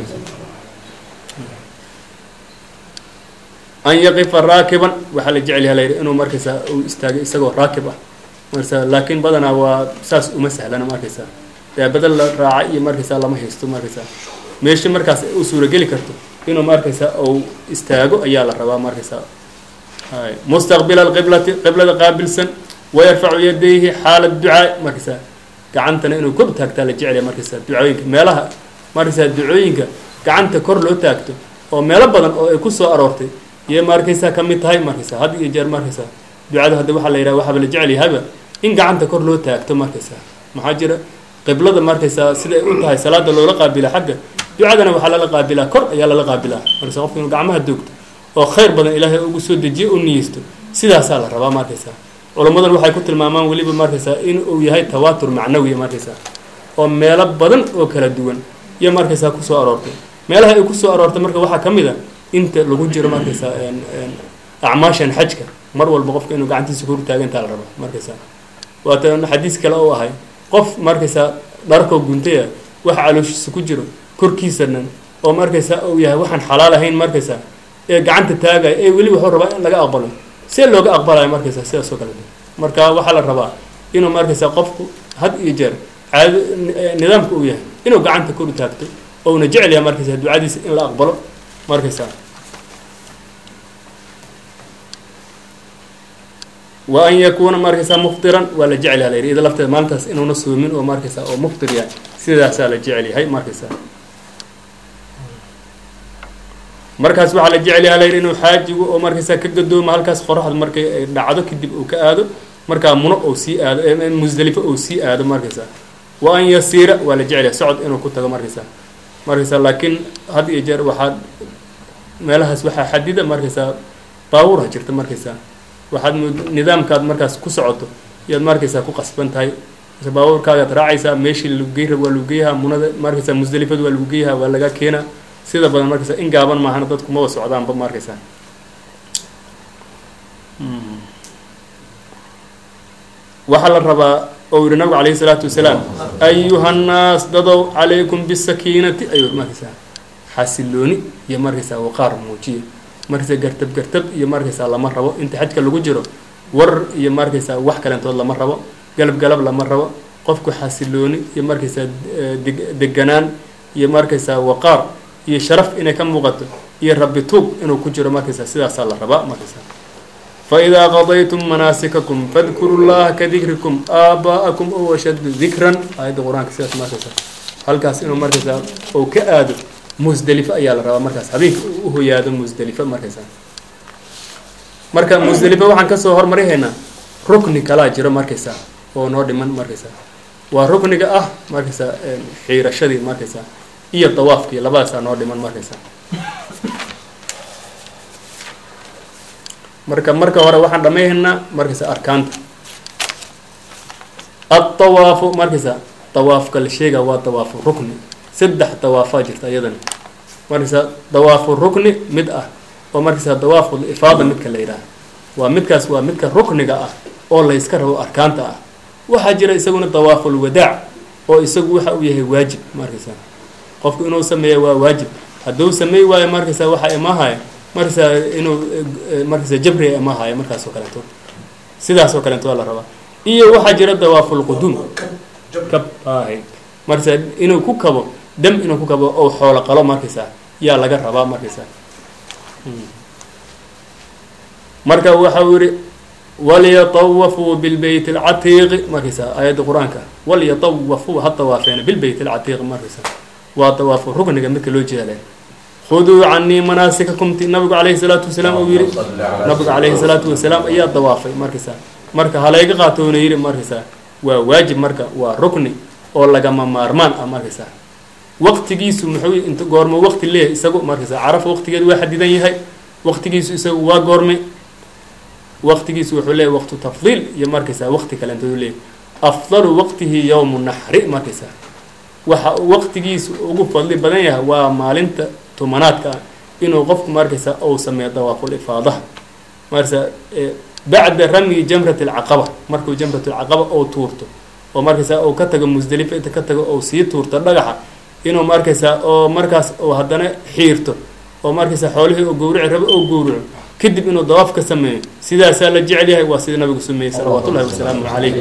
an yaqifa raakiban waxaa la jecel yaha layidhi inuu markaysaa uu istaagay isagoo raakib ah markaysaa laakiin badanaa waa saas uma sahlana markaysaa daabada la raaca iyo markaysaa lama haysto markaysaa meesha markaas u suurageli karto inuu markaysaa uu istaago ayaa la rabaa markaysaa mustaqbila alqiblati qiblada qaabilsan wayarfacu yadayhi xaala ducaa markaysaa gacantana inuu kor taagtaa la jecelya markaysaa ducooyinka meelaha markaysaa ducooyinka gacanta kor loo taagto oo meelo badan oo ay ku soo aroortay iyo markaysaa ka mid tahay markaysaa had iyo jeer markaysaa ducada hadda waxaa la yidhaha waxaaba la jecel yahayba in gacanta kor loo taagto markaysaa maxaa jira qiblada markaysaa siday u tahay salaada loola qaabila xagga ducadana waxaa lala qaabilaa kor ayaa lala qaabilaa markaysa qofka inuu gacmaha doogto oo khayr badan ilaahay ugu soo dejiyo u niyeysto sidaasaa la rabaa markaysaa culammadan waxay ku tilmaamaan weliba markaysaa in uu yahay tawaatur macnawiya markaysaa oo meelo badan oo kala duwan iyo markaysaa kusoo aroortay meelaha ay kusoo aroortay marka waxaa ka mid a inta lagu jiro markaysaa acmaashan xajka mar walba qofka inuu gacantiisa kor taagantaa la rabaa markaysaa waata xadiis kale oo ahay qof markaysaa dharkoo guntaya wax calooshiisa ku jiro korkiisanan oo markaysaa uu yahay waxaan xalaal ahayn markaysaa ee gacanta taagaya ee weli wuxuu rabaa in laga aqbalo see looga aqbalayo markaysaa sidaas oo kale marka waxaa la rabaa inuu markaysaa qofku had iyo jeer caado nidaamka uu yahay inuu gacanta kor taagto ouna jecel yahay markaysaa ducadiisa in la aqbalo markaysaa wa an yakuuna markaysaa muftiran waa la jecel yaha la yidhi ida lafteeda maalintaas inuuna soomin oo markaysaa oo muftir yahay sidaasaa la jecel yahay markaysaa markaas waxaa la jecel yaha la yidhi inuu xaajigu oo markaysaa ka gadoomo halkaas qoraxda markay ay dhacdo kadib uu ka aado markaa muno ou sii aado musdelifo ou sii aado markaysaa wa an yasiira waa la jecel yahay socod inuu ku tago markaysaa markaysaa laakiin had iyo jeer waxaad meelahaas waxaa xadida markaysaa baabuurha jirta markaysaa waxaad nidaamkaad markaas ku socoto iyaad markaysaa ku qasban tahay baabuurkaagaad raacaysaa meeshii lagugey rab waa lagugeyaha munada markaysaa musdelifada waa lagugeyaha waa laga keenaa sida badan markaysaa in gaaban maahana dadku maba socdaanba markaysaa waxaa la rabaa oo yihi nabigu calayhi salaatu wasalaam ayuha nnaas dadow calaykum bisakiinati ayuu markaysaa xasilooni iyo markaysaa waqaar muujiya markaysaa gartab gartab iyo markaysaa lama rabo inta xajka lagu jiro war iyo markaysaa wax kalentood lama rabo galab galab lama rabo qofku xasilooni iyo markaysaa deg deganaan iyo markaysaa waqaar iyo sharaf inay ka muuqato iyo rabbi tuug inuu ku jiro markaysaa sidaasaa la rabaa markaysaa faidaa qadaytum manaasikakum fadkuru llaha ka dikrikum aabaa'akum ow ashaddu dikran aayadda qur-aanka sidaas markaysaa halkaas inuu markaysaa ou ka aado musdelifo ayaa la rabaa markaas habeenka u hoyaado musdelifo markaysaa marka musdelifo waxaan kasoo hormarihaynaa rukni kalaa jiro markaysaa oo noo dhiman markaysaa waa rukniga ah markaysaa xiirashadii markaysaa iyo dawaafkii labadaasaa noo dhiman markaysaa marka marka hore waxaan dhamayhaynaa markaysaa arkaanta adawaafu markaysaa dawaafka la sheega waa dawaafu rukni saddex dawaafaa jirta iyadana markaysaa dawaafu rukni mid ah oo markaysaa dawaaful ifaada midka la yidhaaha waa midkaas waa midka rukniga ah oo la yska rabo arkaanta ah waxaa jira isaguna dawaaful wadaac oo isagu waxa uu yahay waajib markaysaa qofku inuu sameeya waa waajib hadduu sameey waayo markaysaa waxaa imaahaya markaysaa inuu markaysaa jabriga imaahaya markaas oo kaleeto sidaas oo kaleeto waa la rabaa iyo waxaa jira dawaaful quduum kab ahay markaysaa inuu ku kabo dam inuu ku kabo oo xoolo qalo markaysaa yaa laga rabaa markaysaa marka waxa uu yihi walyatawafuu bilbeyt alcatiiqi markaysaa aayadda qur-aanka walyatawafuu ha dawaafeena bilbeyt alcatiiqi markaysaa waa dawaafu rukniga midka loo jeelay khuduu canii manaasikakum ti nabigu calayhi salaatu wasalaam uu yihi nabigu calayhi salaatu wasalaam ayaa dawaafay markaysaa marka halayga qaatoona yidhi markaysaa waa waajib marka waa rukni oo lagama maarmaan ah markaysaa waqtigiisu muxuu int goormo waqti leeyahay isagu markaysaa carafa waqtigeedu waa xadidan yahay waqtigiisu isagu waa goormay waqtigiisu wuxuu leeyahy waqtu tafdiil iyo markaysaa waqti kale intuu leeyahy afdalu waqtihi yowmu naxri markaysaa waxa uu waqtigiisu ugu fadli badan yahay waa maalinta tumanaadka ah inuu qofku markaysa uu sameeyo dawaaful ifaadaha markasa bacda ramyi jamrat alcaqaba markuu jamrat alcaqaba ou tuurto oo markaysa uu ka tago musdelifa inta ka tago ou sii tuurto dhagaxa inuu markaysa oo markaas uu haddana xiirto oo markaysa xoolihii oo gowrici rabo oo gowrico kadib inuu dawaaf ka sameeyo sidaasaa la jecel yahay waa sida nabigu sameeyey salawaatu ullahi wasalaamu calayh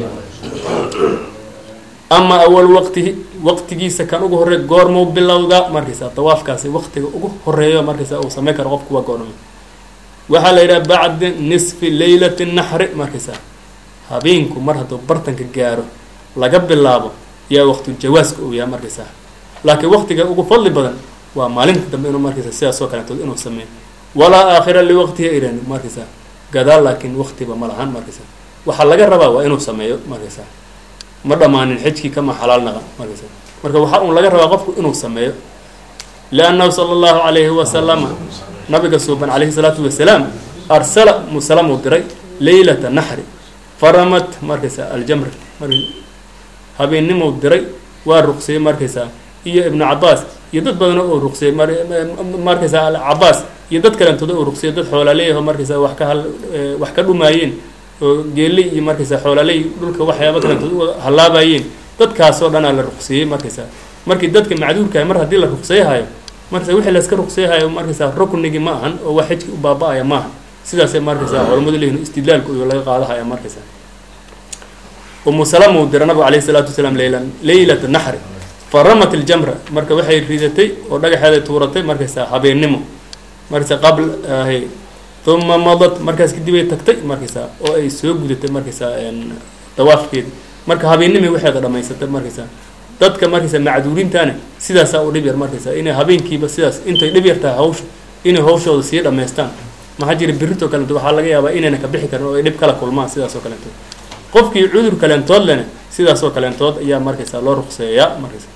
ama awal waqtihi waqtigiisa kan ugu horey goormuu bilowdaa markaysa dawaafkaasi waqtiga ugu horeeyo markaysa uu sameyn karo qofku waa goorma waxaa la yidhaha bacda nisfi leylati naxri markaysa habeenku mar hadduu bartanka gaaro laga bilaabo yaa waqtu jawaaska uu yahay markaysa laakiin waqtiga ugu fadli badan waa maalinta dambe inuu markaysa sidaas oo kaleetood inuu sameeyo walaa aakhira liwaqtiha iran markaysa gadaal laakiin waqtiba ma lahan markaysa waxaa laga rabaa waa inuu sameeyo markaysa ma dhammaanin xijkii kama xalaal naqa markaysa marka waxaa uun laga rabaa qofku inuu sameeyo liannahu sala allahu calayhi wasalama nabiga suuban calayhi salaatu wasalaam arsala musalamuu diray leylata naxri faramat markaysa aljamr mar habeennimuu diray waa ruqsiyey markaysa iyo ibnu cabaas iyo dad badana oo ruqsiyey markaysa cabaas iyo dad kalentooda oo ruqsiyey dad xoolaaleeyaho markaysa wax ka hal wax ka dhumaayeen oo geeley iyo markaysa xoolaaley dhulka waxyaaba kalentood u hallaabayeen dadkaasoo dhanaa la ruqsiyey markaysa markii dadka macduurkahay mar haddii la ruqseyhayo markaysa wixii layska ruqseyhayo markaysa ruknigii ma ahan oo waa xijki u baaba-aya maaha sidaasay markaysa culamadu leeyihin istidlaalku iyo laga qaadahaya markaysa umu salama uu dira nabigu alayhi salaatu wasalaam leylan leylata naxri faramat iljamra marka waxay ridatay oo dhagaxeeday tuuratay markaysa habeennimo markaysa qabl ahy uma madad markaas kadib ay tagtay markaysa oo ay soo gudatay markaysa dawaafkeedi marka habeennimay waxeeda dhamaysatay markaysa dadka markaysa macduurintaana sidaasaa u dhib yar markaysa inay habeenkiiba sidaas intay dhib yar tahay hawsha inay hawshooda sii dhammaystaan maxaa jira birritoo kalento waxaa laga yaabaa inayna ka bixi karin oo ay dhib kala kulmaan sidaas oo kaleentood qofkii cudur kaleentood lena sidaas oo kaleentood ayaa markaysa loo ruqseeyaa markaysa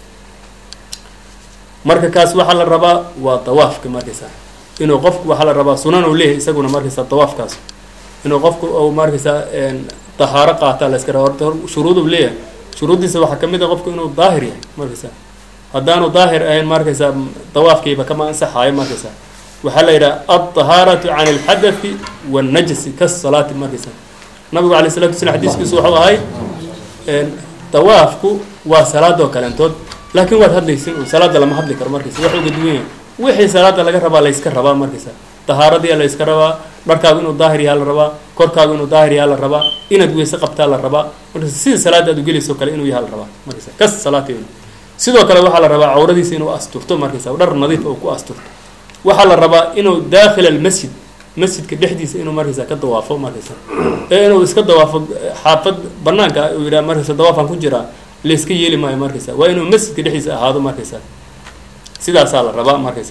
marka kaas waxaa la rabaa waa dawaafka markaysa inuu qofku waxaa la rabaa sunan uu leeyahay isaguna markaysa dawaafkaas inuu qofku u markaysa dahaaro qaataa la iska raba horta shuruud uu leeyahay shuruuddiisa waxaa kamid a qofku inuu daahir yahay markaysa haddaanu daahir ahayn markaysa dawaafkiiba kama ansaxaayo markaysa waxaa la yidhaha alطahaaratu can اlxadathi wاnnajsi kasalaati markaysa nabigu alay salatu waslam xadiiskiisu wuxuu ahay dawaafku waa salaadoo kaleentood laakiin waad hadlaysin salaada lama hadli karo markaysa wax uga duwan yahay wixii salaada laga rabaa layska rabaa markaysa tahaaradii layska rabaa dharkaagu inuu daahir yahaa la rabaa korkaagu inuu daahir yahaa la rabaa inaad weyse qabtaa la rabaa markaysa sida salaada aad ugelayso kale inuu yahaa la rabaa markaysa kas salaati sidoo kale waxaa la rabaa cawradiisa inuu asturto markaysa dhar nadiif oo ku asturto waxaa la rabaa inuu daakhil almasjid masjidka dhexdiisa inuu markaysa ka dawaafo markaysa ee inuu iska dawaafo xaafad banaanka uu yidhaha markaysa dawaafaan ku jiraa layska yeeli maayo markaysa waa inuu masjidka dhexdiisa ahaado markaysa sidaasaa la rabaa markaysa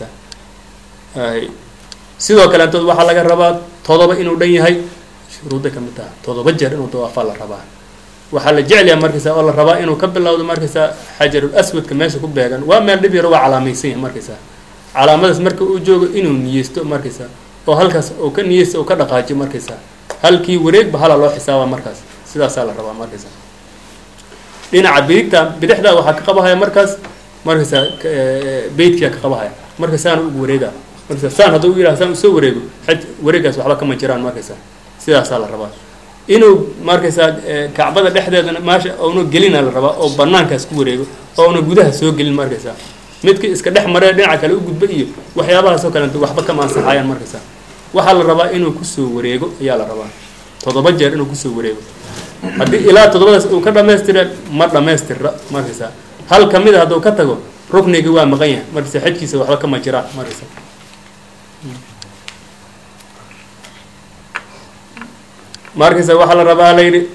sidoo kaleentood waxaa laga rabaa todoba inuu dhan yahay shuruudda kamid taha todoba jeer inuu dawaafaa la rabaa waxaa la jecelyaha markaysa oo la rabaa inuu ka bilowdo markaysa xajarul aswadka meesha ku beegan waa meel dhib yaro waa calaamaysan yahay markaysa calaamadaas marka uu joogo inuu niyeysto markaysa oo halkaas uu ka niyeysto oo ka dhaqaajiyo markaysa halkii wareegba hala loo xisaaba markaas sidaasaa la rabaa markaysa dhinaca bidigta bidixda waxaa ka qabahaya markaas markaysa beytkia ka qabahaya marka saana ugu wareega markaysa saan hadduu u yidhaha saan usoo wareego xaj wareegaas waxba kama jiraan markaysa sidaasaa la rabaa inuu markaysa kacbada dhexdeedana maasha ouna gelina la rabaa oo banaankaas ku wareego ouna gudaha soo gelin markaysa midkii iska dhex maree dhinaca kale u gudba iyo waxyaabahaasoo kaleeto waxba kama ansaxayaan markaysa waxaa la rabaa inuu kusoo wareego ayaa la rabaa toddoba jeer inuu kusoo wareego haddii ilaa toddobadaas uu ka dhamaystira ma dhamaystirra markaysa hal kamid a hadduu ka tago ruknigii waa maqan yahay markaysa xajkiisa waxba kama jiraan markaysa markaysa waxaa la rabaa la yidhi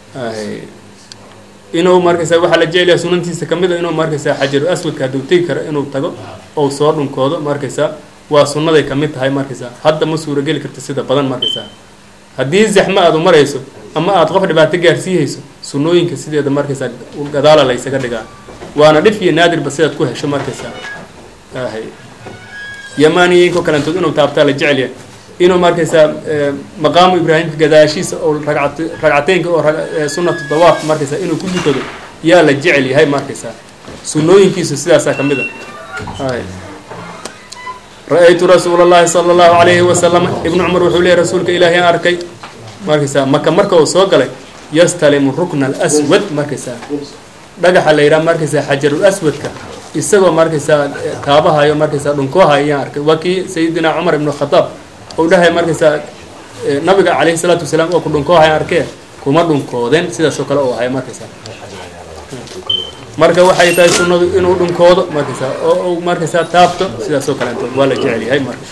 inuu markaysa waxaa la jecelyaha sunantiisa kamid a inuu markaysa xajaru aswadka hadduu tegi karo inuu tago ou soo dhunkoodo markaysa waa sunnaday kamid tahay markaysa hadda ma suurageli karto sida badan markaysa haddii zaxmo aad u marayso ama aada qof dhibaato gaarsiihayso sunnooyinka sideeda markaysa gadaala la ysaga dhigaa waana dhif iyo naadirba sidaad ku hesho markaysa hay yamaaniyinko kalentood inuu taabtaa la jecelyahay inuu markaysa maqaamu ibraahimka gadaashiisa oo racat ragcateynka oo sunnatu dawaaf markaysa inuu ku dukado yaa la jecel yahay markaysa sunnooyinkiisu sidaasaa kamid a hay ra-aytu rasuula اllahi salى اllahu alayhi wasalam ibnu cumar wuxuu leeyay rasuulka ilaahay aan arkay markaysaa maka marka uu soo galay yastalimu rukna alaswad markaysaa dhagaxa la yidhaha markaysaa xajarul aswadka isagoo markaysaa taabahayo markaysaa dhunkoohayo ayaan arkay waa kii sayidina cumar ibnu khadaab ou dhahay markaysaa nabiga calayhi salaatu wasalaam oo ku dhunkoohaya arkee kuma dhunkoodeen sidaasoo kale uu ahay markaysaa marka waxay tahay sunnadu inuu dhunkoodo markaysaa oo uu markaysaa taabto sidaasoo kaleeto waa la jecel yahay marka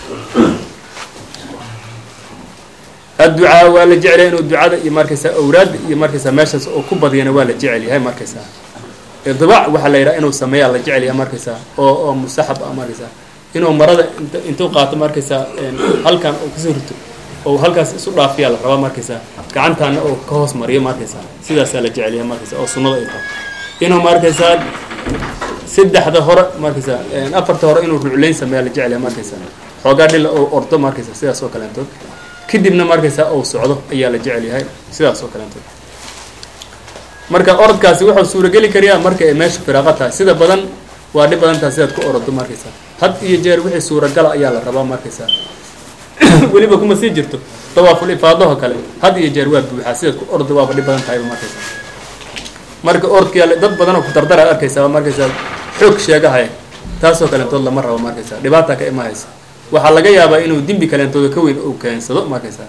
adducaa waa la jecel yahay inuu ducada iyo markaysaa awraadda iyo markaysaa meeshaas oo ku badiyana waa la jecel yahay markaysaa idbaac waxaa la yidhaha inuu sameeyaa la jecel yahay markaysaa oo oo mustaxab ah markaysaa inuu marada int intuu qaato markaysaa halkan uu kasoo rito oo halkaas isu dhaafiyaa la rabaa markaysaa gacantaana oo ka hoos mariyo markaysaa sidaasaa la jecel yahay markaysaa oo sunnada ay tahay inuu markaysaa saddexda hore markaysaa afarta hore inuu rucleyn sameeya la jecel yahay markaysaa xoogaa dhila oo ordo markaysaa sidaas oo kaleentood kadibna markaysaa uu socdo ayaa la jecel yahay sidaas oo kaleentood marka orodkaasi wuxuu suurageli kariyaa marka ay meesha firaaqo tahay sida badan waa dhib badan tahay sidaad ku orodo markaysaa had iyo jeer wixii suuragala ayaa la rabaa markaysaa weliba kuma sii jirto dawaaful ifaadaho kale had iyo jeer waa buuxaa sidaad ku ordo waaba dhib badan tahayba markaysaa marka orodka dad badanoo ku dardaraad arkaysaa markaysaa xoog sheegahaya taasoo kaleentood lama rabo markaysaa dhibaata ka imahaysa waxaa laga yaabaa inuu dembi kaleentooda ka weyn uu keensado markaysaa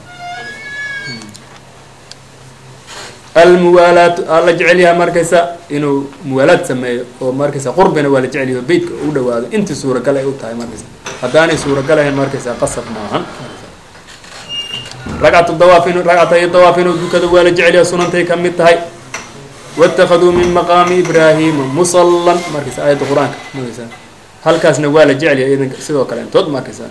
almuwaalaatu aa la jecel yahay markaysa inuu muwaalaad sameeyo oo markaysa qurbina waa la jecel yahay beytka u dhawaado intii suuragal ay u tahay markaysa haddaanay suuragal ahayn markaysa qasab maahan ragcatu dawaaf in ragcatayo dawaaf inuu dukado waa la jecel yahay sunantay ka mid tahay waاtakaduu min maqaami ibraahima musallan markaysa aayadda qur-aanka markaysa halkaasna waa la jecel yahay idanka sidoo kale intood markaysa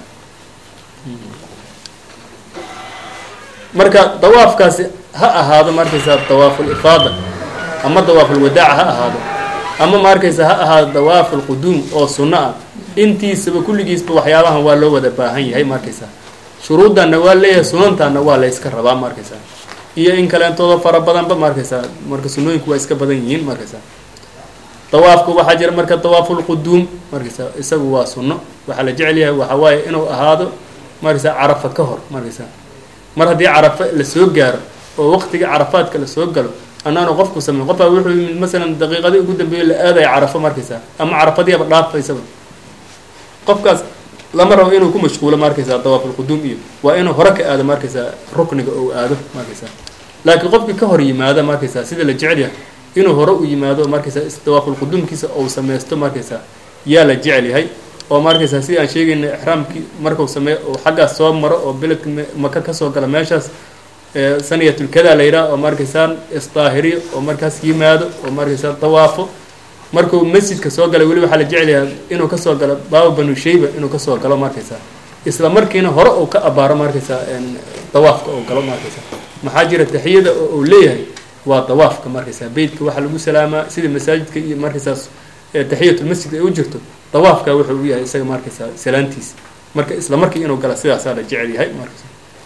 marka dawaafkaasi ha ahaado markaysaa dawaaful ifaada ama dawaaful wadaaca ha ahaado ama markaysa ha ahaado dawaaful quduum oo sunno ah intiisaba kulligiisba waxyaabahan waa loo wada baahan yahay markaysaa shuruuddanna waa leeyahay sunantaana waa la yska rabaa markaysaa iyo in kaleentooda fara badanba markaysaa marka sunnooyinku waa iska badan yihiin markaysaa dawaafku waxaa jira marka dawaaful quduum markaysaa isagu waa sunno waxaa la jecel yahay waxaa waaye inuu ahaado markaysaa carafa ka hor markaysaa mar haddii carafa la soo gaaro oo waqtiga carafaadka la soo galo annaanu qofku sameyn qofbaa wuxuu yimid masalan daqiiqadii ugu dambeeya la aadaya carafo markaysaa ama carafadiiaba dhaafaysaba qofkaas lama rabo inuu ku mashquulo markaysaa dawaafulquduum iyo waa inuu hore ka aado markaysaa rukniga ou aado markaysaa laakiin qofkii ka hor yimaada markaysaa sida la jecel yahay inuu hore u yimaado markaysaa dawaafulquduumkiisa ou sameysto markaysaa yaa la jecel yahay oo markaysaa sidii aan sheegayna ixraamkii markuu sameeyo oo xaggaas soo maro oo beledka maka kasoo gala meeshaas saniyatulkada la yidhaha oo markaysaa isdaahiriyo oo markaas yimaado oo markaysaa dawaafo markuu masjidka soo galay weli waxaa la jecelyahay inuu kasoo galo baaba banu shayba inuu kasoo galo markaysaa isla markiina hore uu ka abaaro markaysaa dawaafka oo galo markaysaa maxaa jira taxiyada oo uu leeyahay waa dawaafka markaysaa beytka waxaa lagu salaamaa sida masaajidka iyo markaysaas taxiyatulmasjid ay u jirto dawaafka wuxuu u yahay isaga markaysaa salaantiisa marka isla markii inuu gala sidaasaa la jecel yahay markaysa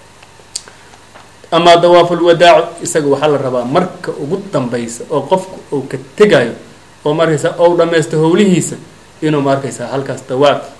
amaa dawaaful wadaaco isaga waxaa la rabaa marka ugu dambaysa oo qofku uu ka tegayo oo markaysaa ou dhammaysto howlihiisa inuu markaysaa halkaas dawaaf